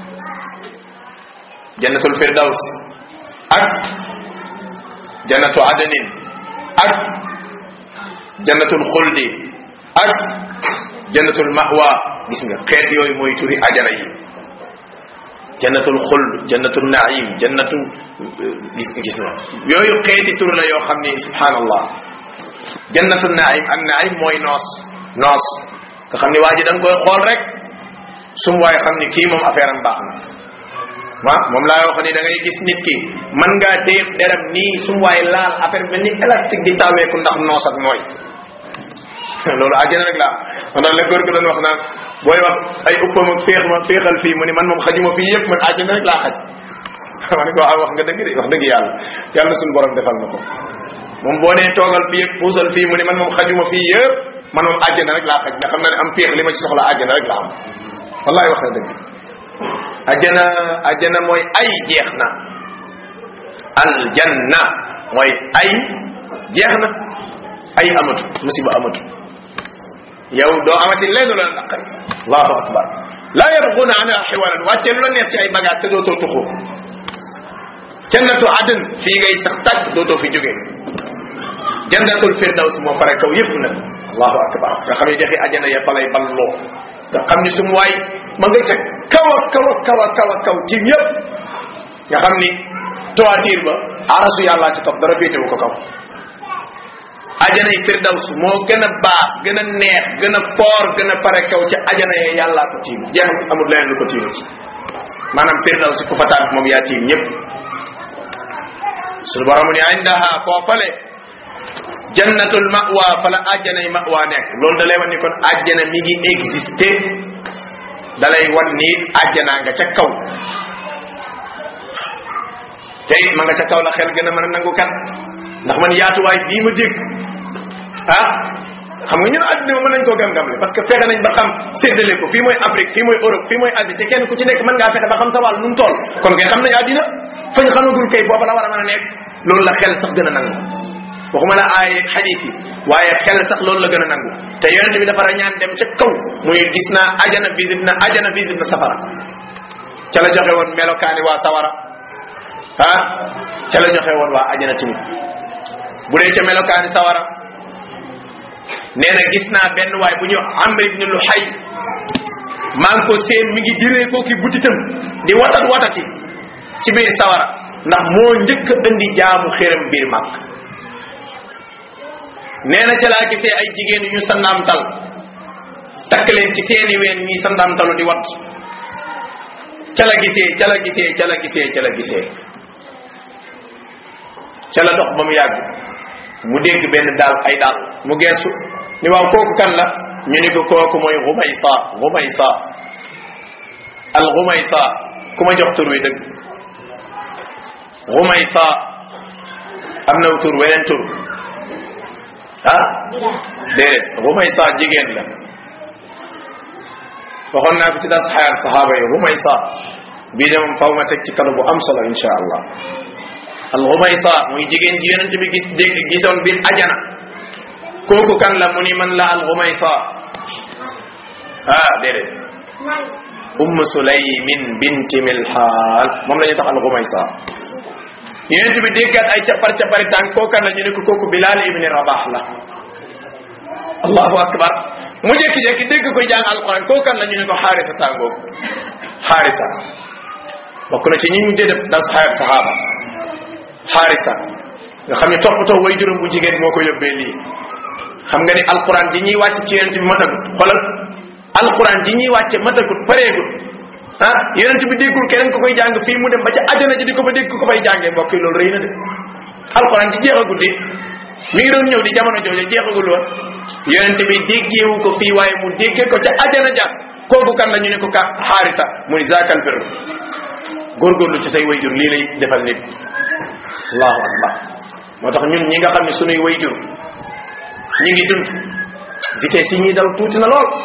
jannatul firdaws ak jannatu adanin ak jannatul xuldi ak jannatul mahwa gis nga xeet yooyu mooy turi ajana yi jannatul xuld jannatul naim jannatu gis gis nga yooyu xeeti tur la yoo xam ni subhanallah jannatul naim an naim mooy noos noos nga xam ni waa ji da nga koy xool rek sum waay xam ni kii moom affaire am baax na waaw moom laa wax ni da ngay gis nit ki mën ngaa téye deram nii sum waay laal affaire mel ni élastique di taweeku ndax noos ak nooy loolu àjjana rek la am man la góor gi doon wax naan booy wax ay uppam ak féex ma féexal fii mu ni man moom xajuma fii yëpp man àjjana rek laa xaj ma ne ko ah wax nga dëgg de wax dëgg yàlla yàlla suñu borom defal na ko moom boo nee toogal fii yëpp puusal fii mu ni man moom xajuma fii yëpp man moom àjjana rek laa xaj nga xam na ne am féex li ma ci soxla àjjana rek la am wallahi wax na dëgg àjjana àjjana mooy ay jeex na aljanna mooy ay jeex na ay amatu musiba amatu yow doo amati lenn lu la naqari allahu akbar laa yabguna anha xiwalan wàcce lu la neex ci ay bagage te dootoo tuxu jannatu adn fii ngay sax tàgg dootoo fi jógee jannatul firdaws moo fare kaw yëpp nag allahu akbar nga xam ne dexi ajana ya falay balloo nga xam ni sum waay ma nga ca kaw a kaw a kaw a kaw a kaw tiim yëpp nga xam ni toiture ba arasu yàllaa ci topp dara féetewu ko kaw ajanay firdaws moo gën a baax gën a neex gën a foor gën a pare kaw ci ajana yee yàllaa ko tiim jeex amul leneen lu ko tiim ci maanaam firdaws ku fa tànk moom yaa tiim ñëpp suñu borom ni indaha foofale jannatul mawa fa la ajjanay mawa nekk loolu da lay wan ni kon ajjana mi ngi existé da lay wan ni ajjanaa nga ca kaw te it ma nga ca kaw la xel gën a mën a nangu kat ndax man yaatuwaay bii ma dégg ah xam nga ñun àddina mën nañ koo gam-gamle parce que fexe nañ ba xam séddale ko fii mooy Afrique fii mooy Europe fii mooy Asie te kenn ku ci nekk mën ngaa fexe ba xam sa wàll nu mu toll kon kay xam nañ àddina fañ xamagul kay foofa la war a mën a nekk loolu la xel sax gën a nangu waxuma la aay xadiit yi waaye xel sax loolu la gën a nangu te yonente bi dafa rañaan dem ca kaw muy gis naa ajana visite na ajana visite na safara ca la joxe woon melokaani waa sawara ah ca la joxe woon waa ajana tamit bu dee ca melokaani sawara nee na gis naa benn waay bu ñu amr ibn luhay maa ngi ko seen mi ngi diree koo ki butitam di watat watati ci biir sawara ndax moo njëkk a indi jaamu xéram biir màkk nee na ca laa gisee ay jigéen yu ñu sandaamtal takk leen ci seeni ween ñuy sandaamtalu di wat ca la gisee ca la gisee ca la gisee ca la gisee ca la dox ba mu yàgg mu dégg benn daal ay daal mu geesu ni waaw kooku kan la ñu ni ko kooku mooy xumaysa xumaysa al xumaysa ku ma jox tur wi dëgg xumaysa am na tur weneen tur ah déedéet xumaysa jigéen la waxoon naa ko ci das xayaat saxaaba yi xumaysa bii de moom faw ma teg ci kado bu am solo insha allah al xumaysa muy jigéen ji yonente bi gis dégg gisoon biir ajana kooku kan la mu ni man la al xumaysa ah déedéet umm sulaymin binti milhaal moom la ñu tax al xumaysa yonente bi déggaat ay capar capari tànk kooku kan la ñu ne ko kooku bilal ibni rabax la allahu akbar mu jékki-jékki dégg koy jàng alquran kooku kan la ñu ne ko xaarisa tàngoogu xaarisa bokk na ci ñi ñu def das xayat saxaaba xaarisa nga xam ne toppatoo way juróom bu jigéen moo ko yóbbee lii xam nga ni alquran di ñuy wàcc ci yonent bi matagut xoolal alquran di ñuy wàcce matagut pareegut ah yonent bi déggul keneen ko koy jàng fii mu dem ba ca àjjana ji di ko fa dégg ko fay jàngee mbokk yi loolu rëy na de alquran di jeexagul di mi ngi doon ñëw di jamono jooju jeexagul woon yonent bi déggeewu ko fii waaye mu déggee ko ca àjjana ja kooku kan la ñu ne ko ka xaarisa mu ni zaakal bir góorgóorlu ci say wayjur lii lay defal nit allahu akbar moo tax ñun ñi nga xam ne sunuy wayjur ñi ngi dund vitesse yi ñuy daw tuuti na lool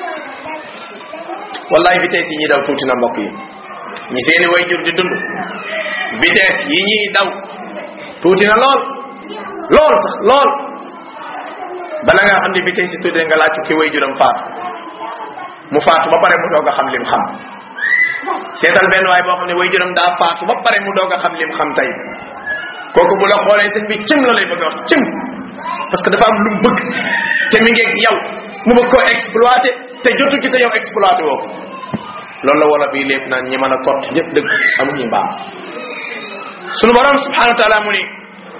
wallahi vitesse yi ñuy daw tuuti na mbokk yi ñi seeni wayjur di dund vitesse yi ñuy daw tuuti na lool lool sax lool bala nga xam ne bi tey si tuddee nga laaj ki way juram faatu mu faatu ba pare mu doog a xam lim xam seetal benn waay boo xam ne way juram daa faatu ba pare mu doog a xam lim xam tey kooku bu la xoolee sëñ bi cim la lay bëgg a wax cim parce que dafa am lu mu bëgg te mi ngi yow mu bëgg koo exploité te jotu ci te yow exploité woo ko loolu la wala bii lépp naan ñi mën a kott ñëpp dëgg amuñu mbaam sunu borom subhanahu wa taala mu ni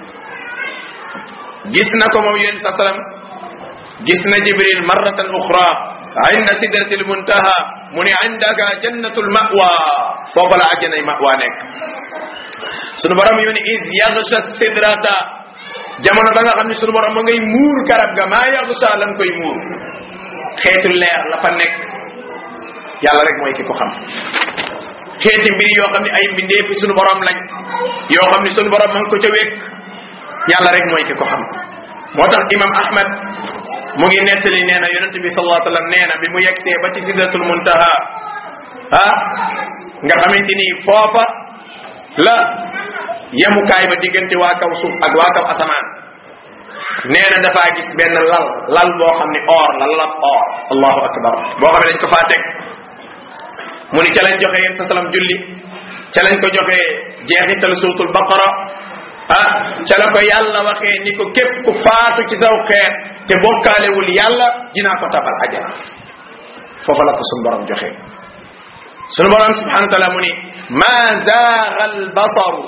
gis na ko moom yéen sa salam gis na jibril marratan uxra inda sidratil muntaha mu ni indaka jannatul mawa foofa la àjjanay mawa nekk sunu borom yu ni is yagsha sidrata jamono ba nga xam ne sunu borom ma ngay muur garab ga maa yagsha lam koy muur xeetu leer la fa nekk yàlla rek mooy ki ko xam xeeti mbir yoo xam ne ay mbindee fi sunu borom lañ yoo xam ne sunu borom ma ngi ko ca wékk yàlla rek mooy ki ko xam moo tax imam ahmad mu ngi nettali nee na yonente bi sallallahu alayhi wasallam nee na bi mu yegsee ba ci sidratul muntaha ah nga xamante ni foofa la yemukaay ba diggante waa kaw suuf ak waa kaw asamaan nee na dafaa gis benn lal lal boo xam ne or la lalab or allahu akbar boo xam ne dañ ko faa teg mu ni ca lañ joxe yéen sa salam julli ca lañ ko joxe jeexital suratul baqara ah ca la ko yàlla waxee ni ko képp ku faatu ci saw xeet te bokkaalewul yàlla dinaa ko tabal ajana foofa la ko sunu borom joxe sunu borom subhanahu wa taala mu ni ma zaaga al basaru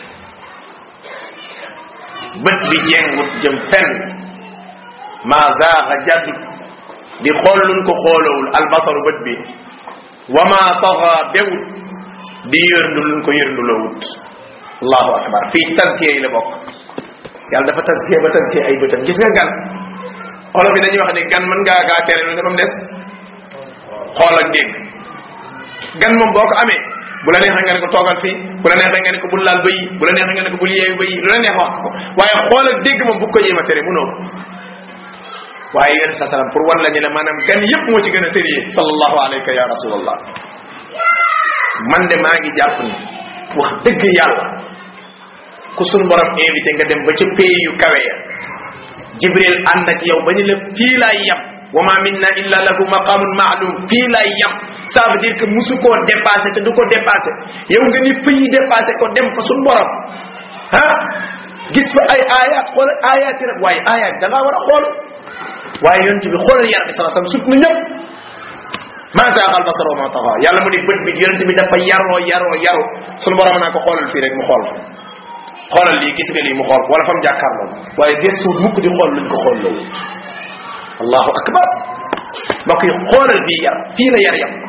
bët bi jengut jëm fenn ma zaaga jaddut di xool luñ ko xoolowul al basaru bët bi wa ma taxa bewut di yërndu luñ ko yërndulowut allahu akbar fii ci tazkiya yi la bokk yàlla dafa tazkiya ba tazkiya ay bëtam gis nga gan olof yi dañuy wax ne gan mën ngaa gaa tere lu ne ba mu des xool ak dégg gan moom boo ko amee bu la neexee nga ne ko toogal fii bu la neexee nga ne ko bul laal bëyi bu la neexee nga ne ko bul yeewu bëyi lu la neex wax ko waaye xool ak dégg moom bu ko jéem a tere mënoo ko waaye yéen sa salam pour wan la ñu ne maanaam gan yépp moo ci gën a sérieux sallallahu alayka ya rasulallah man de maa ngi jàpp ni wax dëgg yàlla ku sunu borom invité nga dem ba ca pays yu kawe ya jibril ànd ak yow ba ñu la fii laay yam wa ma minna illa lahu maqamun ma'lum fii laay yam ça veut dire que musu koo dépassé te du ko dépassé yow nga ni fii dépassé ko dem fa sunu borom ah gis fa ay ayat xool ayat yi rek waaye ayat da ngaa war a xool waaye yonent bi xoolal yar bi sallallahu alayhi wasallam sut na ñëpp ma zaaqa al basar wa ma taxa yàlla mu ni bët bi yonent bi dafa yaroo yaroo yaru sunu borom naa ko xoolal fii rek mu xool fa xoolal lii gis nga lii mu xool wala fa mu jàkkaarloo waaye gëstuwut mukk di xool luñ ko xool la wut allahu akbar mbokk yi xoolal bii yar fii la yar yam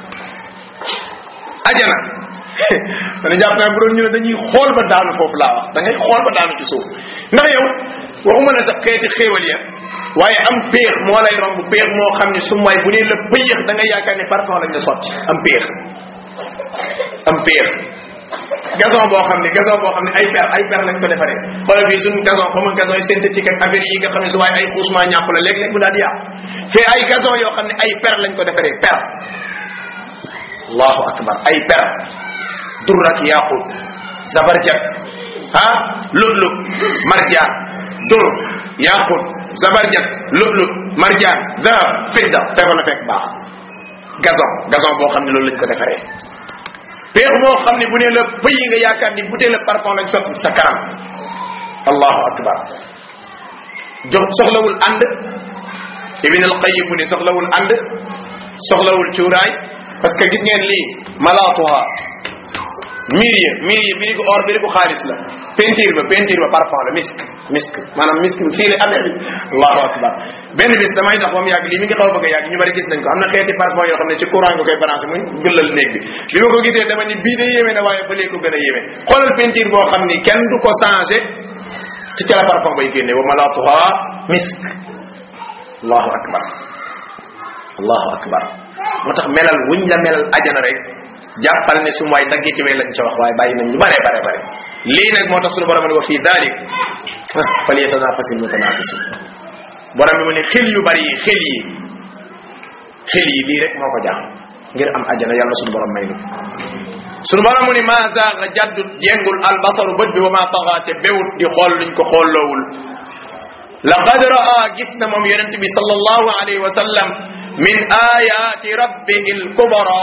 ajana dana jàpp naa bu doon ñu ne dañuy xool ba daanu foofu laa wax da ngay xool ba daanu ci suuf ndax yow waxuma la sa xeeti xéewal ya waaye am péex moo lay romb péex moo xam ne su may bu nee la pëyëx da ngay yaakaar ne parfum lañ la sotti am péex am péex gazon boo xam ne gazon boo xam ne ay per ay per lañ ko defaree xoolal fii suñu gazon xaw ma gazon synthétique ak affaire yi nga xam ne su waaye ay xuusement ñàpp la léeg-léeg mu daal di yàqu fee ay gazon yoo xam ne ay per lañ ko defaree per allahu akbar ay per durrak yaqut zabarjat ah lu'lu marjaan dur yaqut zabarjat lu'lu marjaan dahab fidda feefa la fekk baax gazon gazon boo xam ne loolu lañ ko defaree peex moo xam ne bu ne la pëyi nga yaakaar ni bouteille la parfum lañ sotti sa kanam allahu akbar jox soxlawul ànd ibn al qayyim mu ne soxlawul ànd soxlawul cuuraay parce que gis ngeen lii malaatuha miir ya miir ya biri ko or biri ko xaalis la peinture ba peinture ba parfum la misk misk maanaam misk bi fii la amee bi allahu akbar benn bis damay dox ba mu yàgg lii mi ngi xaw a bëgg a yàgg ñu bari gis nañ ko am na xeeti parfum yoo xam ne ci courant nga koy branché muy gëllal néeg bi bi ma ko gisee dama ni bii de yéeme na waaye ba léegi ko gën a yéeme xoolal peinture boo xam ni kenn du ko changé ci ca la parfum bay génne wa malaatuha misk allahu akbar allahu akbar moo tax melal wuñ la melal ajana rek jàppal ne su waay daggi ci way lañ ca wax waaye bàyyi nañ lu bare bare bare lii nag moo tax suñu borom ne wa fii dalik fal yatanafasil mutanafisun borom bi mu ne xel yu bari yi xel yi xel yi lii rek moo ko jàmm ngir am ajana yàlla suñu borom may nu suñu borom mu ne ma zaaga jaddut jengul albasaru bët bi wa ma taxa te bewut di xool luñ ko xoolloowul laqad raa gis na moom yonent bi sallallahu alayhi wa sallam min ayati rabbihi alkubra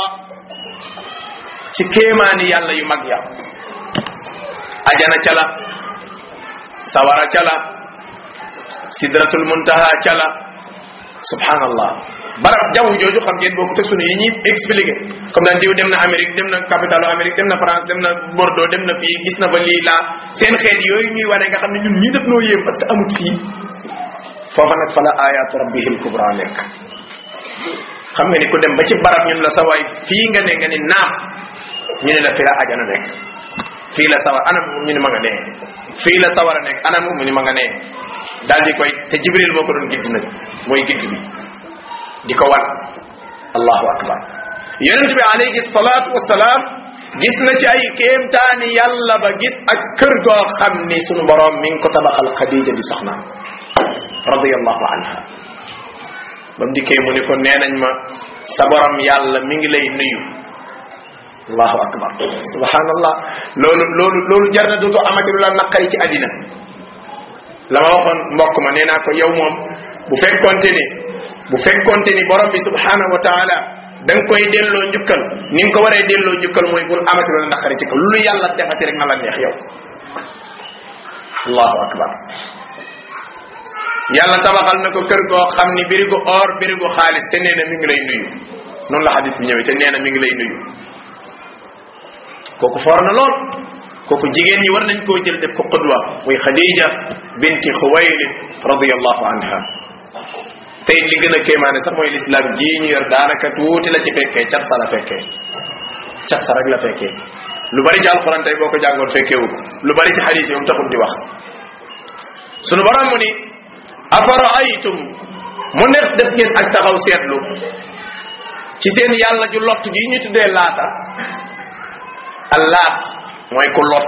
ci kéemaani yàlla yu mag ya ajana ca la sawara ca la sidratul muntaha ca la subhanallah barab jaww jooju xam ngeen bokku te sunu yi ñuy expliqué comme daan diw dem na Amérique dem na capitalu Amérique dem na France dem na Bordeaux dem na fii gis na ba lii laa seen xeet yooyu ñuy wane nga xam ne ñun ñii def noo yéem parce que amut fii foofa nag fa la ayatu rabbihil kubra nekk xam nga ni ku dem ba ci barab ñun la sawaay fii nga ne nga ni naam ñu ne la fi la ajana nekk fii la sawar anam ñu ne ma nga nee fii la sawar a nekk anam mu ni ma nga nee daal di koy te jibril moo ko doon gidd nag mooy gidd bi di ko wan allahu akbar yonent bi alayhi salatu wasalaam gis na ci ay kéemtaani yàlla ba gis ak kër goo xam ni sunu borom mi ngi ko tabaxal xadija di soxnaam radiyallahu anha ba mu dikkee mu ni ko nee nañ ma sa borom yàlla mi ngi lay nuyu allahu akbar subhanallah loolu loolu loolu jar na dootu amati lu la naqari ci àddina la ma waxoon mbokk ma nee naa ko yow moom bu fekkonte ni bu fekkonte ni borom bi subhanahu wa taala da nga koy delloo njukkal ni nga ko waree delloo njukkal mooy bul amati lu la naqari ci ko lu yàlla defati rek na la neex yow allahu akbar yàlla tabaxal na ko kër goo xam ni birigu or birigu xaalis te nee na mi ngi lay nuyu noonu la xadis bi ñëwee te nee na mi ngi lay nuyu kooku foor na lool kooku jigéen ñi war nañ koo jël def ko qudwa muy xadija binti xuwaylid radiallahu anha tey li gën a kéemaane sax mooy lislaam jii ñu yor daanaka tuuti la ci fekkee cat sa la fekkee cat sa rek la fekkee lu bari ci alquran tey boo ko jàngoon fekkeewu ko lu bari ci xadis yi moom taxul di wax sunu borom mu ni afara aytum mu nekk def ngeen ak taxaw seetlu ci seen yàlla ju lott gi ñu tuddee laata allaat mooy ku lott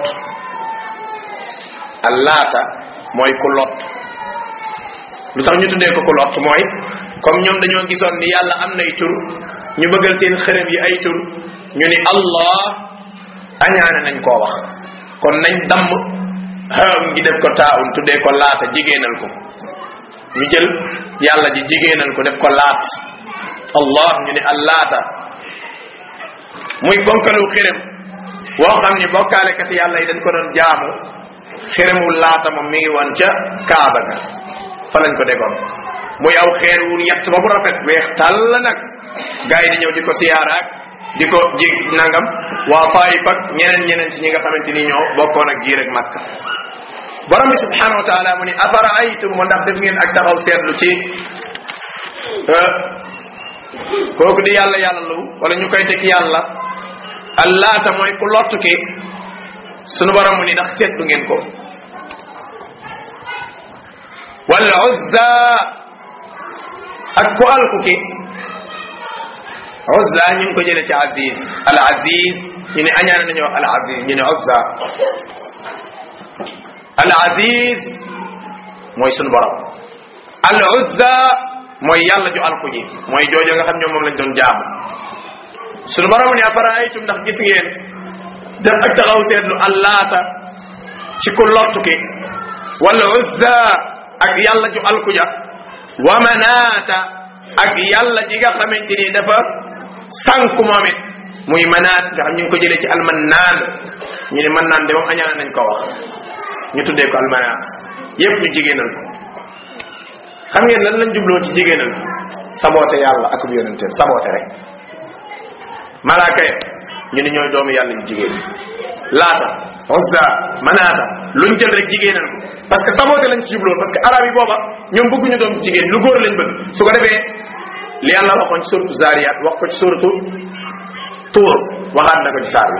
allaata mooy ku lott lu tax ñu tuddee ko ku lott mooy comme ñoom dañoo gisoon ni yàlla am nay tur ñu bëggal seen xërëm yi ay tur ñu ni allah añaane nañ koo wax kon nañ damm xaam ngi def ko taawun tuddee ko laata jigéenal ko ñu jël yàlla ji jigéenal ko def ko laat allah ñu ni allaata muy bonkalu xërëm woo xam ni bokkaalekati yàlla yi dañ ko doon jaamu xërëmu laata moom mi ngi woon ca kaaba ga fa lañ ko degoon muy aw xeer wu yett ba mu rafet weex tàll nag gars yi di ñëw di ko siyaaraak di ko jig nangam waa Taif ak ñeneen ñeneen ci ñi nga xamante ni ñoo bokkoon ak giir ak Makka borom bi subhanahu wa taala mu ni afara aytum mo ndax def ngeen ak taxaw seetlu ci kooku di yàlla yàlla lu wala ñu koy teg yàlla allaata mooy ku lottu ki sunu borom mu ni ndax seetlu ngeen ko wal uzza ak ku alku ki uzza ñu ngi ko jële ci aziz al aziz ñu ne añaane nañu wax al aziz ñu ne uzza al aziz mooy sunu borom al uzza mooy yàlla ju alku ji mooy joojo nga xam ñoom moom lañ doon jaamu sunu borom ni afaraaytum ndax gis ngeen def ak taxaw seetlu allaata ci ku lottu ki wal uzza ak yàlla ju alku ja wa manaata ak yàlla ji nga xamante ni dafa sànku moom it muy manaat nga xam ñu ngi ko jëlee ci almannaan ñu ne mannaan de moom añaan nañ ko wax ñu tuddee ko almanaat yépp ñu jigéenal ko xam ngeen lan lañ jubloo ci jigéenal saboote yàlla ak yonenteem saboote rek malaaka ya ñu ne ñooy doomu yàlla yu jigéen laata uzza manaata luñ jël rek jigéenal ko parce que saboote lañ ci jubloo parce que arab yi booba ñoom bëgguñu doom jigéen lu góor lañ bëgg su ko defee li yàlla waxoon ci suratu zariyat wax ko ci suratu tuur waxaat na ko ci saar bi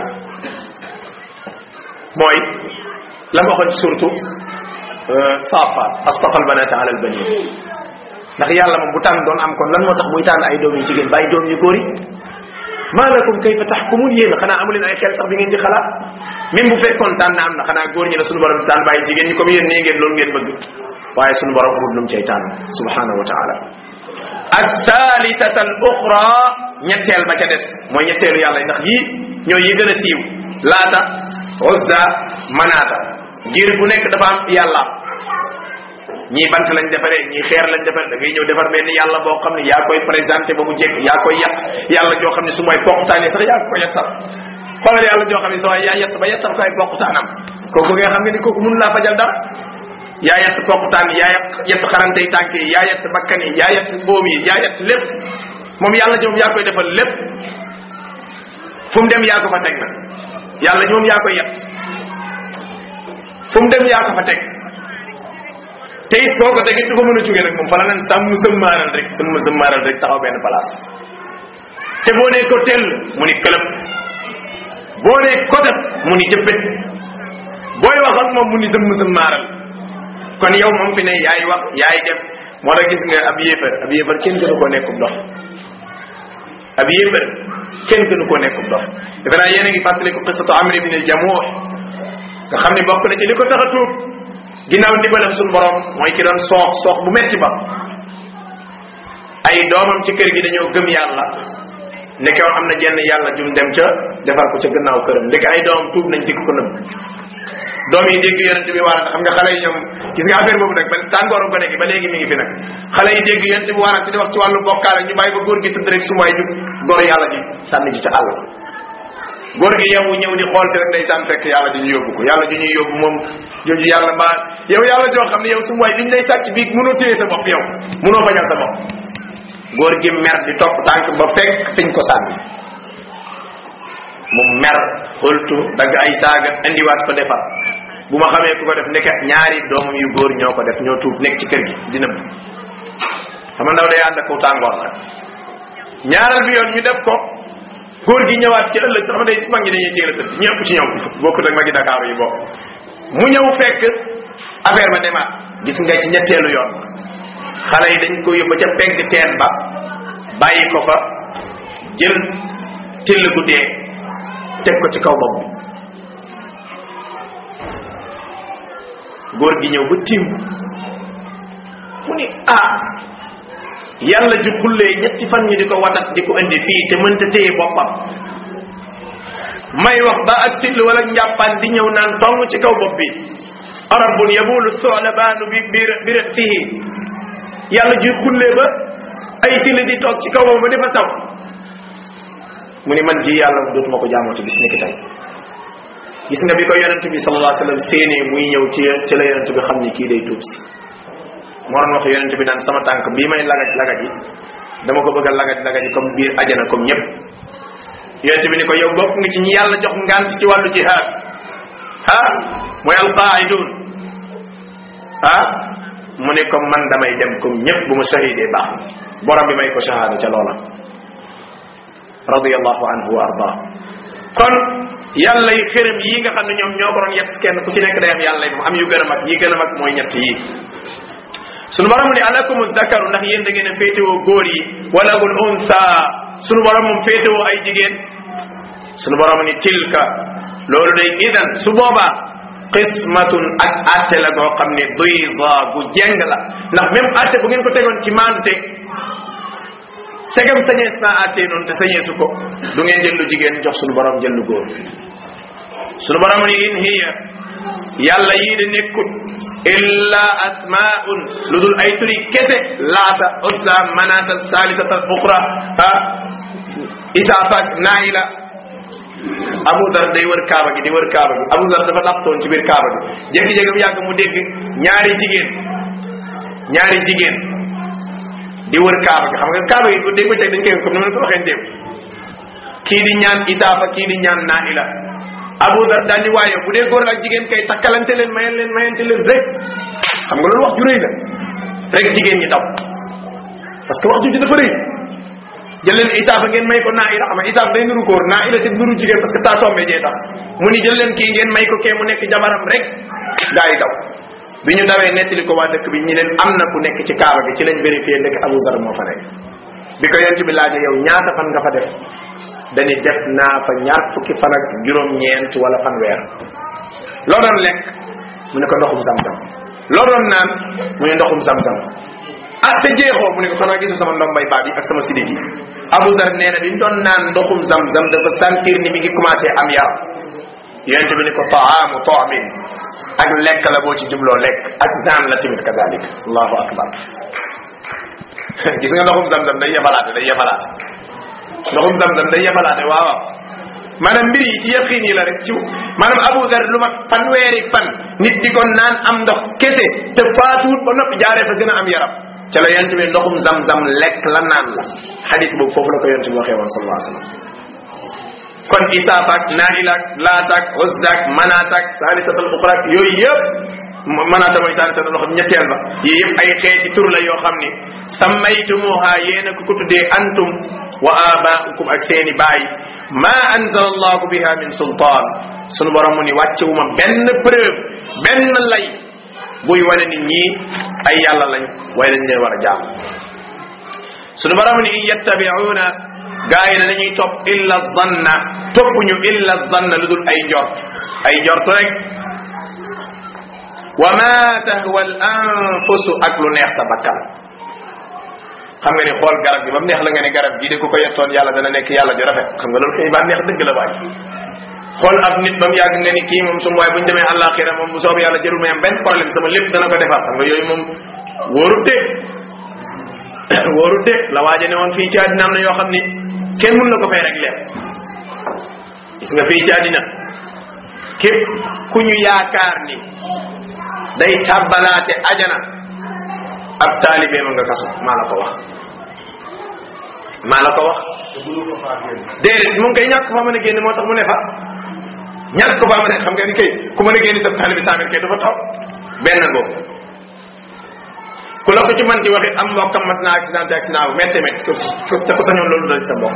mooy la ma waxoon ci suratu safat astafal banata ala al banin ndax yàlla moom bu tànn doon am kon lan moo tax muy tànn ay doom yu jigéen bàyyi doom yu góor yi maa lakum kayfa taxkumun yéen xanaa amu leen ay xel sax bi ngeen di xalaat même bu fekkoon tànn am na xanaa góor ñi la suñu borom tànn bàyyi jigéen ñi comme yéen nee ngeen loolu ngeen bëgg waaye suñu borom amul lu mu cay tànn subhanahu wa taala ak thalithata al uxra ñetteel ba ca des mooy ñetteelu yàlla ndax yii ñooy yi gën a siiw laata uzza manaata ngir bu nekk dafa am yàlla ñii bant lañ defaree ñii xeer lañ defaree da ngay ñëw defar benn yàlla boo xam ne yaa koy présenté ba mu jekk yaa koy yatt yàlla joo xam ne su mooy poqutaanee sax yaa ko yattal xoolal yàlla joo xam ne sa waay yaa yett ba yettal ko ay poqutaanam kooku nga xam ne ni kooku mënu laa fajal dara yaa yett poqutaan yaa yett yett xarante yi tànk yi yaa yett bakkan yi yaa yett boom yi yaa yett lépp moom yàlla ji moom yaa koy defal lépp fu mu dem yaa ko fa teg nag yàlla ji moom yaa koy yett fu mu dem yaa ko fa teg te it boo ko teg it du fa mën a jóge nag moom fa la nan sàmm sëmmaaral rek sëmm sëmmaaral rek taxaw benn place te boo nee ko tell mu ni këlëb boo nee kotat mu ni jëppet booy wax ak moom mu ni sëmm sëmmaaral kon yow moom fi ne yaay wax yaay def moo tax gis nga ab yéefar ab yéefar kenn gënu koo nekkub dox ab yéefar kenn gënu koo nekkub dox defe naa yéen a ngi fàttaliku qissatu amr ibn al jamuh nga xam ne bokk na ci li ko tax a tuub ginnaaw ndimbalam suñu borom mooy ki doon soox soox bu metti ba ay doomam ci kër gi dañoo gëm yàlla nekkew am na jenn yàlla jum dem ca defar ko ca gannaaw këram ndeke ay doomam tuub nañ dikk ko nëbb doom yi dégg yonente bi waarante xam nga xale yi ñoom gis nga affaire boobu nag ba tàngooru gone gi ba léegi mi ngi fi nag xale yi dégg yonente bi waarante di wax ci wàllu bokkaale ñu bàyyi ba góor gi tëdd rek su waay jug góor yàlla ji sànni ji ca àll góor gi yow ñëw di xool si rek day sànn fekk yàlla ji ñu yóbbu ko yàlla ji ñuy yóbbu moom jooju yàlla mbaa yow yàlla joo xam ne yow su waay liñ lay sàcc bii mënoo téye sa bopp yow mënoo fajal sa bopp góor gi mer di topp tànk ba fekk fiñ ko sànni mu mer xultu dagg ay saaga indiwaat ko defar bu ma xamee ku ko def nekk ñaari doomam yu góor ñoo ko def ñoo tuub nekk ci kër gi dina bu xam ndaw day ànd ak kaw tàngoor nag ñaareel bi yoon ñu def ko góor gi ñëwaat ci ëllëg sax day mag ñi dañuy teel a tëdd ñëpp ci ñoom bokkut ak magi Dakar yi bokk mu ñëw fekk affaire ba demaat gis nga ci ñetteelu yoon xale yi dañ ko yóbbu ca pegg teen ba bàyyi ko fa jël till gu dee teg ko ci kaw bopp bi góor gi ñëw ba tiim mu ni ah yàlla ju xullee ñetti fan ñi di ko watat di ko indi fii te mënta téye boppam may wax ba ak till wala njàppaan di ñëw naan tong ci kaw bopp bi arabun yabulu solabaanu bi bi bi rasihi yàlla ju xullee ba ay till di toog ci kaw bopp ba di fa saw mu ni man ji yàlla dootuma ko jaamooti bis ni ki tey gis nga bi ko yonent bi sallallahu alayhi wasallam séenee muy ñëw ci ci la yonent bi xam ni kii day tuub si moo doon wax yonent bi naan sama tànk bii may lagaj lagaj yi dama ko bëgg a lagaj lagaj yi comme biir ajana comme ñëpp yonent bi ni ko yow bokk nga ci ñi yàlla jox ngant ci wàllu jihaad ah mooy alqaidun ah mu ne comme man damay dem comme ñëpp bu ma shahidee baax borom bi may ko shahada ca loola radiyallahu anhu wa arda kon yàlla yi xërëm yi nga xam ne ñoom ñoo ko doon yett kenn ku ci nekk day am yàlla yi moom am yu gën a mag yi gën a mag mooy ñett yi sunu borom ni alakum zakaru ndax yéen da ngeen a féetewoo góor yi wala gul unsa sunu borom moom féetewoo ay jigéen sunu borom ni tilka loolu day idan su boobaa qismatun ak atte la goo xam ne diza gu jeng la ndax même atte bu ngeen ko tegoon ci maante segam sañees naa atte noonu te sañeesu ko du ngeen jël lu jigéen jox sunu borom jël lu góor sunu borom ni in hiya yàlla yii de nekkut illa asmaun lu dul ay turi kese laata ussa manata salisata uxra ah isaafak naayila abu dar day wër kaaba gi di wër kaaba gi abu dar dafa laptoon ci biir kaaba gi jékki-jékki bu yàgg mu dégg ñaari jigéen ñaari jigéen di wër kaaba gi xam nga kaaba gi bu dégg bëccëg dañ koy comme ni ma ko waxee ndéem kii di ñaan isaafa kii di ñaan naayila Abu Dar daal di waaye bu dee góor ak jigéen kay takkalante leen mayen leen mayante leen rek xam nga loolu wax ju rëy la rek jigéen ñi daw parce que wax ju dafa rëy jël leen isaafa ngeen may ko naila xam nga isaaf day nuru góor naila te nuru jigéen parce que saa tombé jee tax mu ni jël leen kii ngeen may ko kee mu nekk jabaram rek gaa yi daw bi ñu dawee nettali ko waa dëkk bi ñi leen am na ku nekk ci kaaba gi ci lañ vérifié ndek Abu Zar moo fa nekk bi ko yonent bi laaje yow ñaata fan nga fa def dañu def naa fa ñaar fukki fan ak juróom-ñeent wala fanweer loo doon lekk mu ne ko ndoxum sam-sam loo doon naan mu ne ndoxum sam-sam ah te jeexoo mu ne ko xanaa gisu sama ndombay baat yi ak sama sidit yi Abu Zar nee na bi mu doon naan ndoxum sam-sam dafa sentir ni mi ngi commencé am yaram yonente bi ne ko taamu taamin ak lekk la boo ci jubloo lekk ak naan la tamit kadalik allahu akbar gis nga ndoxum zamzam day yebalaate day yebalaate ndoxum zamzam day yebalaate waaw maanaam mbir yi ci yaqin yi la rek ci maanaam Abu Dar lu mat fanweeri fan nit di ko naan am ndox kese te faatuwut ba noppi jaaree fa gën a am yaram ca la yonent bi ndoxum zam-zam lekk la naan la xadis boobu foofu la ko yonent bi waxee woon sallallahu alayhi wa sallam kon isaaf ak naila ak laat ak uzza ak manaat ak saalisatal uxra ak yooyu yëpp manaata mooy saalisatal uxra ñetteel ba yii yëpp ay xeeti tur la yoo xam ni sammaytumuha yéen a ko ko tuddee antum wa abaukum ak seeni baay ma anzala allahu biha min sultaan sunu borom mu ni wàccewuma benn preuve benn lay buy wane nit ñi ay yàlla lañ waaye dañ leen war a jaam sunu borom ni in yattabi'una gaa yi ne dañuy topp illa zanna topp ñu illa zanna lu dul ay njort ay njort rek wa ma tahwa al anfusu ak lu neex sa bakkan xam nga ni xool garab gi ba mu neex la nga ne garab gii de ku ko yettoon yàlla dana nekk yàlla ju rafet xam nga loolu kay ba neex dëgg la waay xool ab nit ba mu yàgg nga ni kii moom su waaye bu ñu demee àllaaxira moom bu soobee yàlla jërul may am benn problème sama lépp dana ko defar xam nga yooyu moom wóorut de wóorut de la waaje ne woon fii ci àddina am na yoo xam ni kenn mun na ko fay rek leer gis nga fii ci àddina képp ku ñu yaakaar ni day tàbbalaate ajana ab taalibe ma nga kaso maa la ko wax maa la ko wax déedéet mu ngi koy ñàkk fa mën a génn moo tax mu ne fa ñàkk ko fa mën a xam nga ni kay ku mën a génn sa taalibe saamir kay dafa taw benn ngoo ku la ko ci man ci waxit am mbokkam mas na accident ci accident bu métte métti ko te ko sañoon loolu dal ci sa mbokk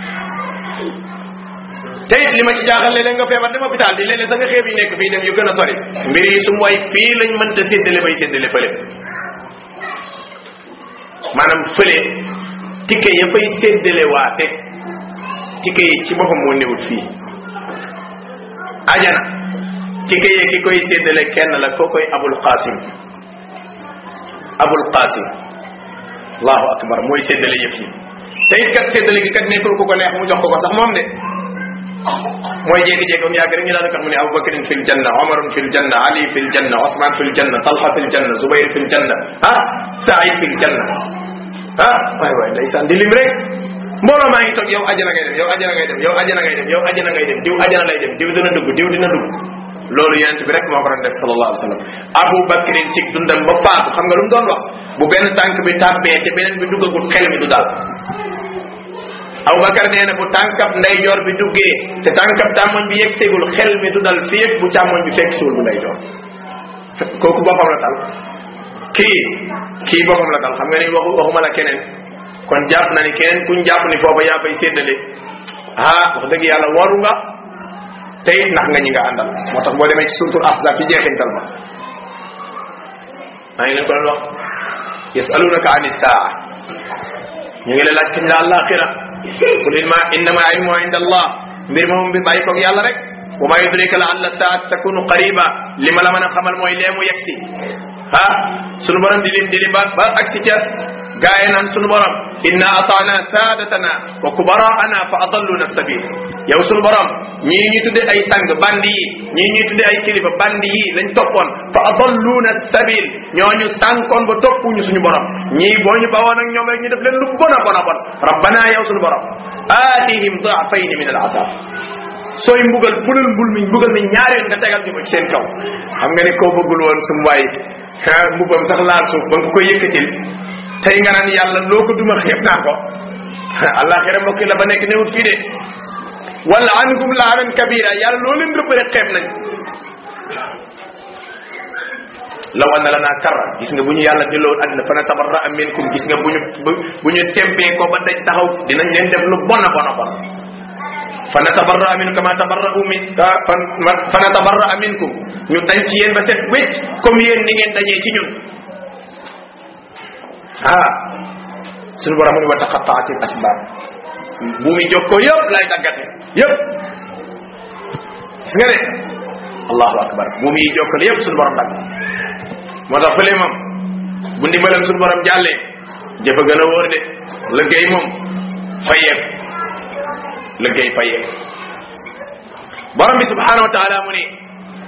te it li ma ci jaaxal léeg-léeg nga feebar dem hôpital di léeg-léeg sa nga xeeb yi nekk fii dem yu gën a sori mbir yi su mooy fii lañ mënta séddale bay séddale fële maanaam fële tikke ya fay séddale waate tikke yi ci boppam moo newut fii ajana tikke yi ki koy séddale kenn la koo koy abul qasim abul qasim allahu akbar mooy séddale yëf yi te it kat séddale gi kat nekkul ku ko neex mu jox ko ko sax moom de mooy jékki-jékki am yàgg rek ñu daal di kat mu ne abubakrin fil janna omarun fil janna ali fil janna osman fil janna talha fil janna zubayr fil janna ah saïd fil janna ah waay waay ndeysaan di lim rek mbooloo maa ngi toog yow ajana ngay dem yow ajana ngay dem yow ajana ngay dem yow ajana ngay dem diw ajana lay dem diw dina dugg diw dina dugg loolu yonent bi rek moo ko doon def sallallahu alayhi wa sallam abu bakrin ci dundam ba faatu xam nga lu mu doon wax bu benn tànk bi tàbbee te beneen bi duggagul xel mi du daal abu bakar nee na bu tànkab ndeyjoor bi duggee te tànkab càmmoñ bi yegg seegul xel mi du dal fii bu càmmoñ bi fekk suul bu ndeyjoor kooku boppam la tal kii kii boppam la tal xam nga ni waxu waxuma la keneen kon jàpp na ni keneen kuñ jàpp ni foofa yaa fay séddale ah wax dëgg yàlla waru nga te it ndax nga ñi nga àndal moo tax boo demee ci suratul ahzab ci jeexintal ba maa ngi leen ko doon wax yasalunaka ani saa ñu ngi la laaj kañ la àllaaxira qul ilma innama ilmu inda allah mbir moom bi bàyyi koog yàlla rek wa ma yudrika la alla saat takunu qariba li ma la mën a xamal mooy leemu yegsi ah sunu borom di lim di lim ba ba agsi ca gaaye naan sunu borom inna ataana saadatana wa kubaraana fa adalluna sabil yow sunu borom ñii ñuy tudde ay sang bandi yi ñii ñuy tudde ay kilifa bandi yi lañ toppoon fa adalluna sabil ñooñu sànkoon ba toppuñu suñu borom ñii boo ñu bawoon ak ñoom rek ñu def leen lu bon a bon a bon rabbana yow sunu borom aatihim daafayn min al azab sooy mbugal bulal mbul mi mbugal mi ñaareel nga tegal ñu ko ci seen kaw xam nga ne koo bëggul woon sum waay mbubam sax laal suuf ba nga koy yëkkatil tey nga naan yàlla loo ko duma xeeb naa ko àllaaxira mbokk la ba nekk newut fii de wala ankum laanan kabira yàlla loo leen rëbb rek xeeb nañ law anna lana karra gis nga bu ñu yàlla delloo àddina fa natabarra minkum gis nga bu ñu bu ñu sempee ko ba daj taxaw dinañ leen def lu bon a bon a bon fa natabarra minkum kama tabarra'u min fa natabarra minkum ñu dañ ci yéen ba set wécc comme yéen ni ngeen dañee ci ñun ah suñu borom mu ni wa taqattaati al asbab bu mi jokkoo yëpp lay daggate yëpp gis nga de allahu akbar bu mi jokkoo yëpp suñu borom dagg moo tax fële moom bu ndimbalam suñu borom jàllee jëfa gën a wóor de liggéey moom fayeek liggéey fayeek borom bi subhanahu wa taala mu ni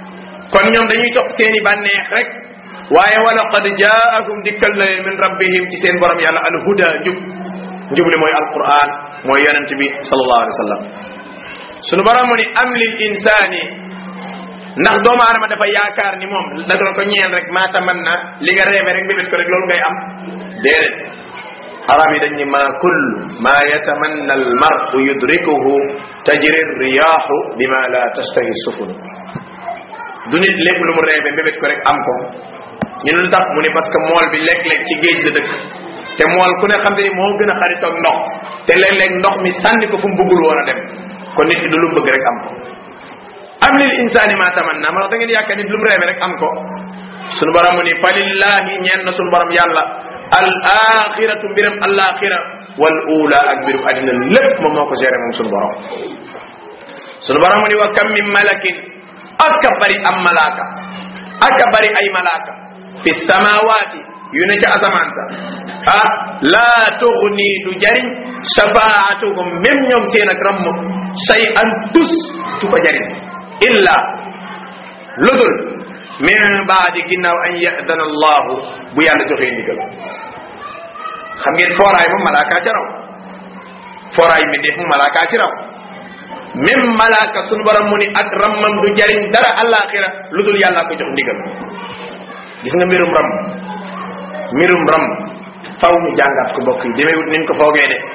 kon ñoom dañuy topp seeni bànneex rek waaye wala qad jaakum dikkal na leen min rabbihim ci seen borom yàlla al huda njub njub li mooy alquran mooy yonent bi sallallahu alayhi wa sallam sunu borom mu ni am lil insaani ndax doomu aadama dafa yaakaar ni moom da doon ko ñeel rek maa taman na li nga reebe rek bébét ko rek loolu ngay am déedéet arab yi dañ ni ma kull ma yatamanna al mar'u yudrikuhu tajri riyaahu bima la tastahi sufun du nit lépp lu mu reebe bébét ko rek am ko ñu ne lu tax mu ni parce que mool bi léeg-léeg ci géej la dëkk te mool ku ne xam ne moo gën a xaritoog ndox te léeg-léeg ndox mi sànni ko fu mu bëggul woon a dem kon nit ki du lu mu bëgg rek am ko am lil insaani ma tamanna ma da ngeen yaakaar nit lu mu reebe rek am ko sunu borom mu ni fa lillahi ñeen na sunu borom yàlla al axiratu mbiram al axira wal ula ak mbirum àddina lépp moom moo ko géré moom sunu borom sunu borom mu ni wa kam min malakin ak a bari am malaaka ak a bari ay malaaka fi samawaati yu ne ca asamaan sa ah laa tugni du jariñ shafaatuhum même ñoom seen ak ramm say an tus du ko jariñ illa ludul min baadi ginnaaw an yadana allahu bu yàlla joxee ndigal xam ngeen fooraay moom malaakaa ci raw fooraay mbindeef moom malaakaa ci raw même malaaka sunu borom mu ni ak rammam du jariñ dara alaxira lu dul yàlla ko jox ndigal gis nga mbirum ram mbirum ram faw ñu jàngaat ko bokk yi demeewut niñ ko foogee de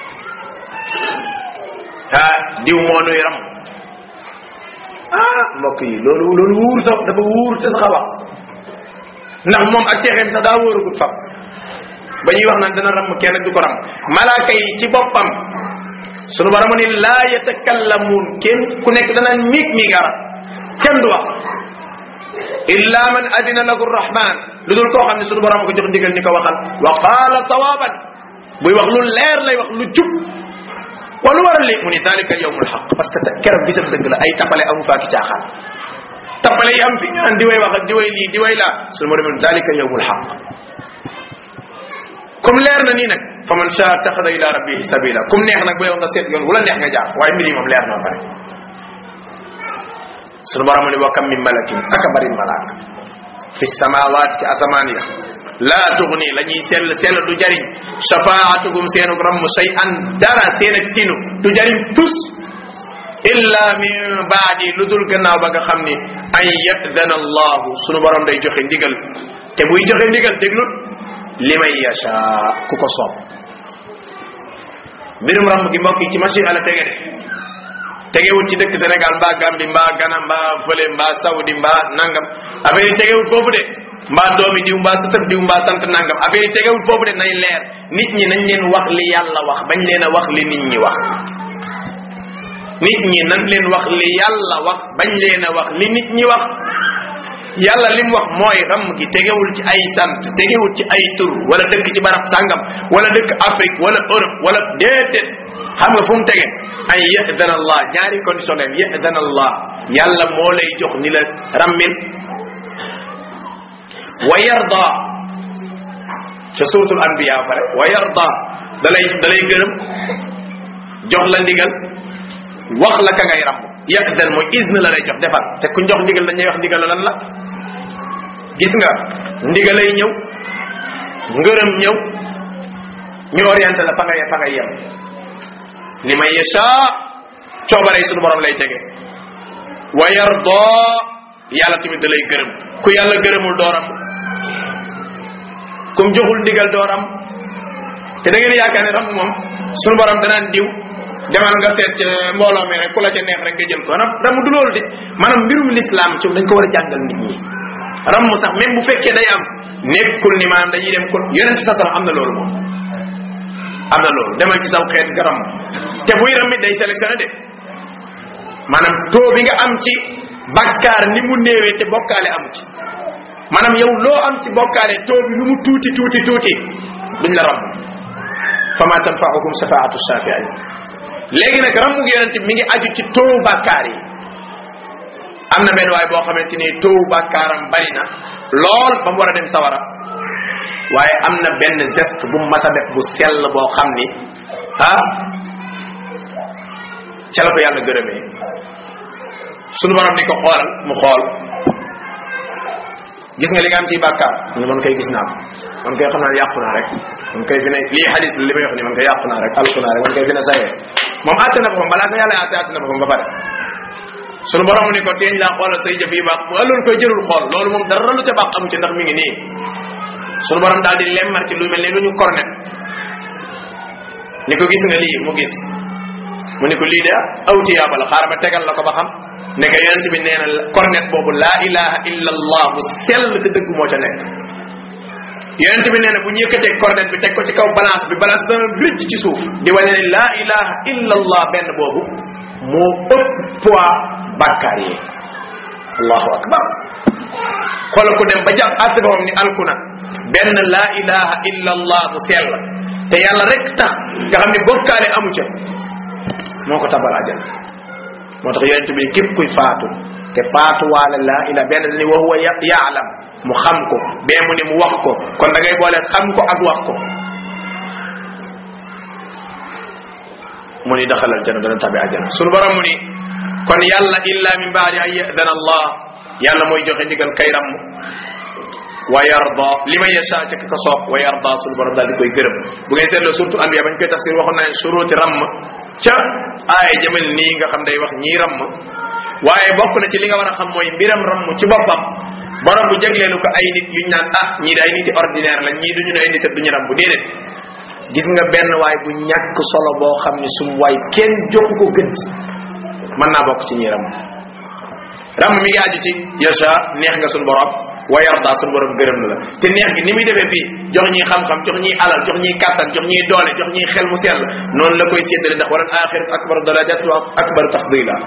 ah diw moo nuy ram ah mbokk yi loolu loolu wuur sax dafa wuur te sax a wax ndax moom ak ceexeem sax daa wóorugut fab ba ñuy wax naan dana ram kenn du ko ram malaaka yi ci boppam sunu borom ni laa yatakallamuun kenn ku nekk danaan miig miigara kenn du wax illa man adina lahu rahman lu dul koo xam ne sunu borom ko jox ndigal ni ko waxal wa qaala sawaban buy wax lu leer lay wax lu jub wa lu waral li mu ni dalika yawmul xaq parce que keroog bisam dëgg la ay tapale amu faaki caaxaan tapale yi am fi ñu naan di way wax ak di way lii di way laa sunu borom ni dalika yawmul xaq comme leer na nii nag fa man shaa taxada ila rabbihi sabila kum neex nag ba yow nga seet yoon wala neex nga jaar waaye mbir yi moom leer na pare sunu borom ni wa kam min malakin aka bari malaaka fi samawaat ci asamaan ya laa tugni la ñuy sell sell du jariñ shafaatuhum seenug ramm shay an dara seen ak tinu du jariñ tus illa min baadi lu dul gannaaw ba nga xam ni an yadana allahu sunu borom day joxe ndigal te buy joxe ndigal déglut liman yasha ku ko soob mbirum ramb gi mbokk yi ci machine ala tege de tegewut ci dëkk Sénégal mbaa Gambie mbaa Ghana mbaa fële mbaa Saudi mbaa nangam affaire yi tegewut foofu de mbaa doomi diw mbaa sëtëb diw mbaa sant nangam affaire yi tegewut foofu de nay leer nit ñi nañ leen wax li yàlla wax bañ leen a wax li nit ñi wax nit ñi nañ leen wax li yàlla wax bañ leen a wax li nit ñi wax yàlla lim wax mooy ram gi tegewul ci ay sant tegewul ci ay tur wala dëkk ci barab sàngam wala dëkk Afrique wala Europe wala déedéet xam nga fu mu tege ay yadana allah ñaari condition leen yadana allah yàlla moo lay jox ni la rammil wa yarda ca suratul anbiya pare wa yarda da lay da lay gërëm jox la ndigal wax la ka ngay ramm yadan mooy izne la lay jox defal te ku jox ndigal dañuy wax ndigal lan la gis nga ndigalay ñëw ngërëm ñëw ñu orienté la fa nga fa nga yem li may yasha coobare sunu borom lay tege wa yarda yàlla tamit da lay gërëm ku yàlla gërëmul dooram kum joxul ndigal dooram te da ngeen yaakaar ne ram moom sunu borom danaan diw demal nga seet ca mbooloo mi rek ku la ca neex rek nga jël ko ram ramu du loolu de maanaam mbirum l'islam ci dañ ko war a jàngal nit ñi ram sax même bu fekkee day am nekkul ni maanaam dañuy dem ko yonent sa sax am na loolu moom am na loolu demal ci saw xeet nga ram te buy ramit day sélectionné de maanaam taux bi nga am ci bakkaar ni mu néewee te bokkaale amu ci maanaam yow loo am ci bokkaale taux bi lu mu tuuti tuuti tuuti duñ la ram fama tanfa'ukum shafaatu shafi'in léegi nag ramu yonent mi ngi aju ci taux bakkaar yi am na benn waay boo xamante ni taux bakkaaram bari na lool ba mu war a dem sawara waaye am na benn geste bu mu mas a def bu sell boo xam ni ah ca la ko yàlla gërëmee sunu borom ni ko xoolal mu xool gis nga li nga am ci bàkkaar mu ne man koy gis naa ko man koy xam naa ne yàqu naa rek man koy fi ne lii xadis li may wax ni man koy yàqu naa rek alku naa rek man koy fi ne sayee moom àtte na boppam balaa ko yàlla àtte àtte na boppam ba pare sunu borom ni ko teeñ laa xoolal say jëf yi baax mu loolu koy jërul xool loolu moom dara lu ca baax amu ci ndax mi ngi nii sunu borom daal di lemmar ci lu mel ni lu ñu kornet ni ko gis nga lii mu gis mu ni ko lii de aw tiyaaba la xaaral ma tegal la ko ba xam ne ko yonent bi nee na kornet boobu laa ilaha illa allah bu sell te dëgg moo ca nekk yonent bi nee na bu ñu yëkkatee kornet bi teg ko ci kaw balance bi balance dana rijj ci suuf di wane ne laa ilaha illa allah benn boobu moo ëpp poids bàkkaar yi allahu akbar xoolal ko dem ba jàpp àtte moom ni alkuna benn laa ilaha illa allah bu sell te yàlla rek tax nga xam ne bokkaale amu ca moo ko tabal ajal moo tax yonent bi képp kuy faatu te faatu waale laa ila benn ni wa huwa yaalam mu xam ko bee mu ni mu wax ko kon da ngay boole xam ko ak wax ko mu ni daxalal jana dana tabi ajana sunu borom mu ni kon yàlla illa min baadi an yadana allah yàlla mooy joxe ndigal kay ram wa yarda li ma yasha ca ka soob wa yarda sunu borom daal di koy gërëm bu ngay seetloo surtout anbiya bañ koy tafsir waxoon naa ne suruti ram ca aaya jëmel nii nga xam day wax ñii ram waaye bokk na ci li nga war a xam mooy mbiram ram ci boppam borom bu jagleelu ko ay nit yuñ naan ah ñii day niti ordinaire la ñii duñu ne ay nit duñu ram bu déedéet gis nga benn waay bu ñàkk solo boo xam ni sum waay kenn joxu ko gëdd mën naa bokk ci ñi ram ram mi ngi aju ci yasha neex nga suñu borom wa yarda suñu borom gërëm na la te neex gi ni muy defee fii jox ñi xam-xam jox ñi alal jox ñi kàttan jox ñi doole jox ñi xel mu sell noonu la koy séddale ndax wala axirat akbaru darajat wa akbaru tafdila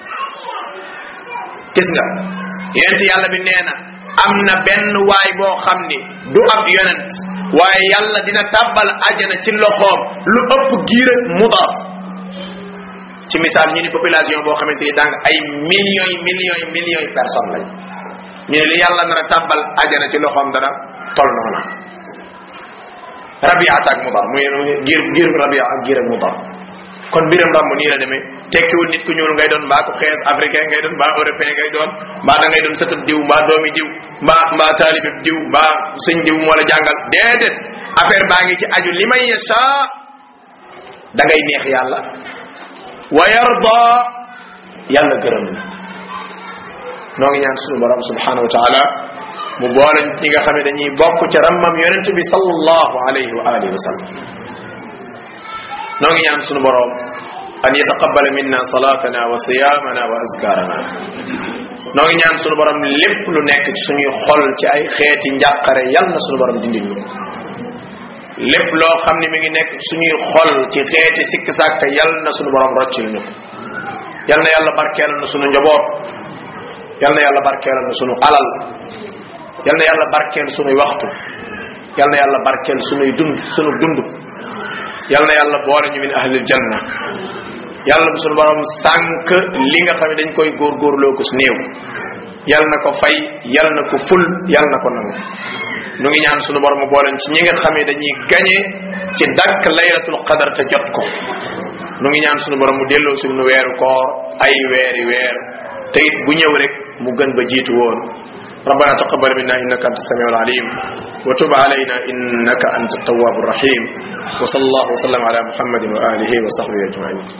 gis nga yonent yàlla bi nee na am na benn waay boo xam ni du ab yonent waaye yàlla dina tàbbal ajana ci loxoom lu ëpp giir ak mudar ci misaal ñu ni population boo xamante ni danga ay millions yi millions yi millions yi personnes lañ ñu ne li yàlla nar a tàbbal ajana ci loxoom dana tol noona rabiata ak mudar muy giir giir rabia ak giir ak mudar kon mbiram ramb nii la demee tekkiwul nit ku ñuul ngay doon mbaa ku xees africain ngay doon mbaa européen ngay doon mbaa da ngay doon sëtub diw mbaa doomi diw mbaa mbaa taalibe diw mbaa sëñ diw moo la jàngal déedéet affaire baa ngi ci aju li may yasha da ngay neex yàlla wa yarda yàlla gërëm la noo ngi ñaan sunu borom subhanahu wa taala mu boole ñi nga xam ne dañuy bokk ca rammam yonent bi sallallahu alayhi wa alihi wa sallam noo ngi ñaan sunu borom an yataqabbala minna salatana wa siyamana wa azkarana noo ngi ñaan sunu borom lépp lu nekk ci suñuy xol ci ay xeeti njàqare yal na sunu borom dindi ñu lépp loo xam ne mi ngi nekk suñuy xol ci xeeti sikk sàkk yal na sunu borom roccil ñu yal na yàlla barkeelal na sunu njaboot yal na yàlla barkeelal na sunu alal yal na yàlla barkeel sunuy waxtu yal na yàlla barkeel sunuy dund sunu dund yal na yàlla boole ñu min ahlil janna yàlla bu sunu borom sànq li nga xam ne dañ koy góorgóorloo ko su néew yal na ko fay yal na ko ful yal na ko nangu nu ngi ñaan sunu borom boole ci ñi nga xam ne dañuy gañe ci dàkk laylatul qadar te jot ko nu ngi ñaan sunu borom mu delloo sunu weeru koor ay weeri weer te it bu ñëw rek mu gën ba jiitu woon ربنا تقبل منا انك انت السميع العليم وتب علينا انك انت التواب الرحيم وصلى الله وسلم على محمد واله وصحبه اجمعين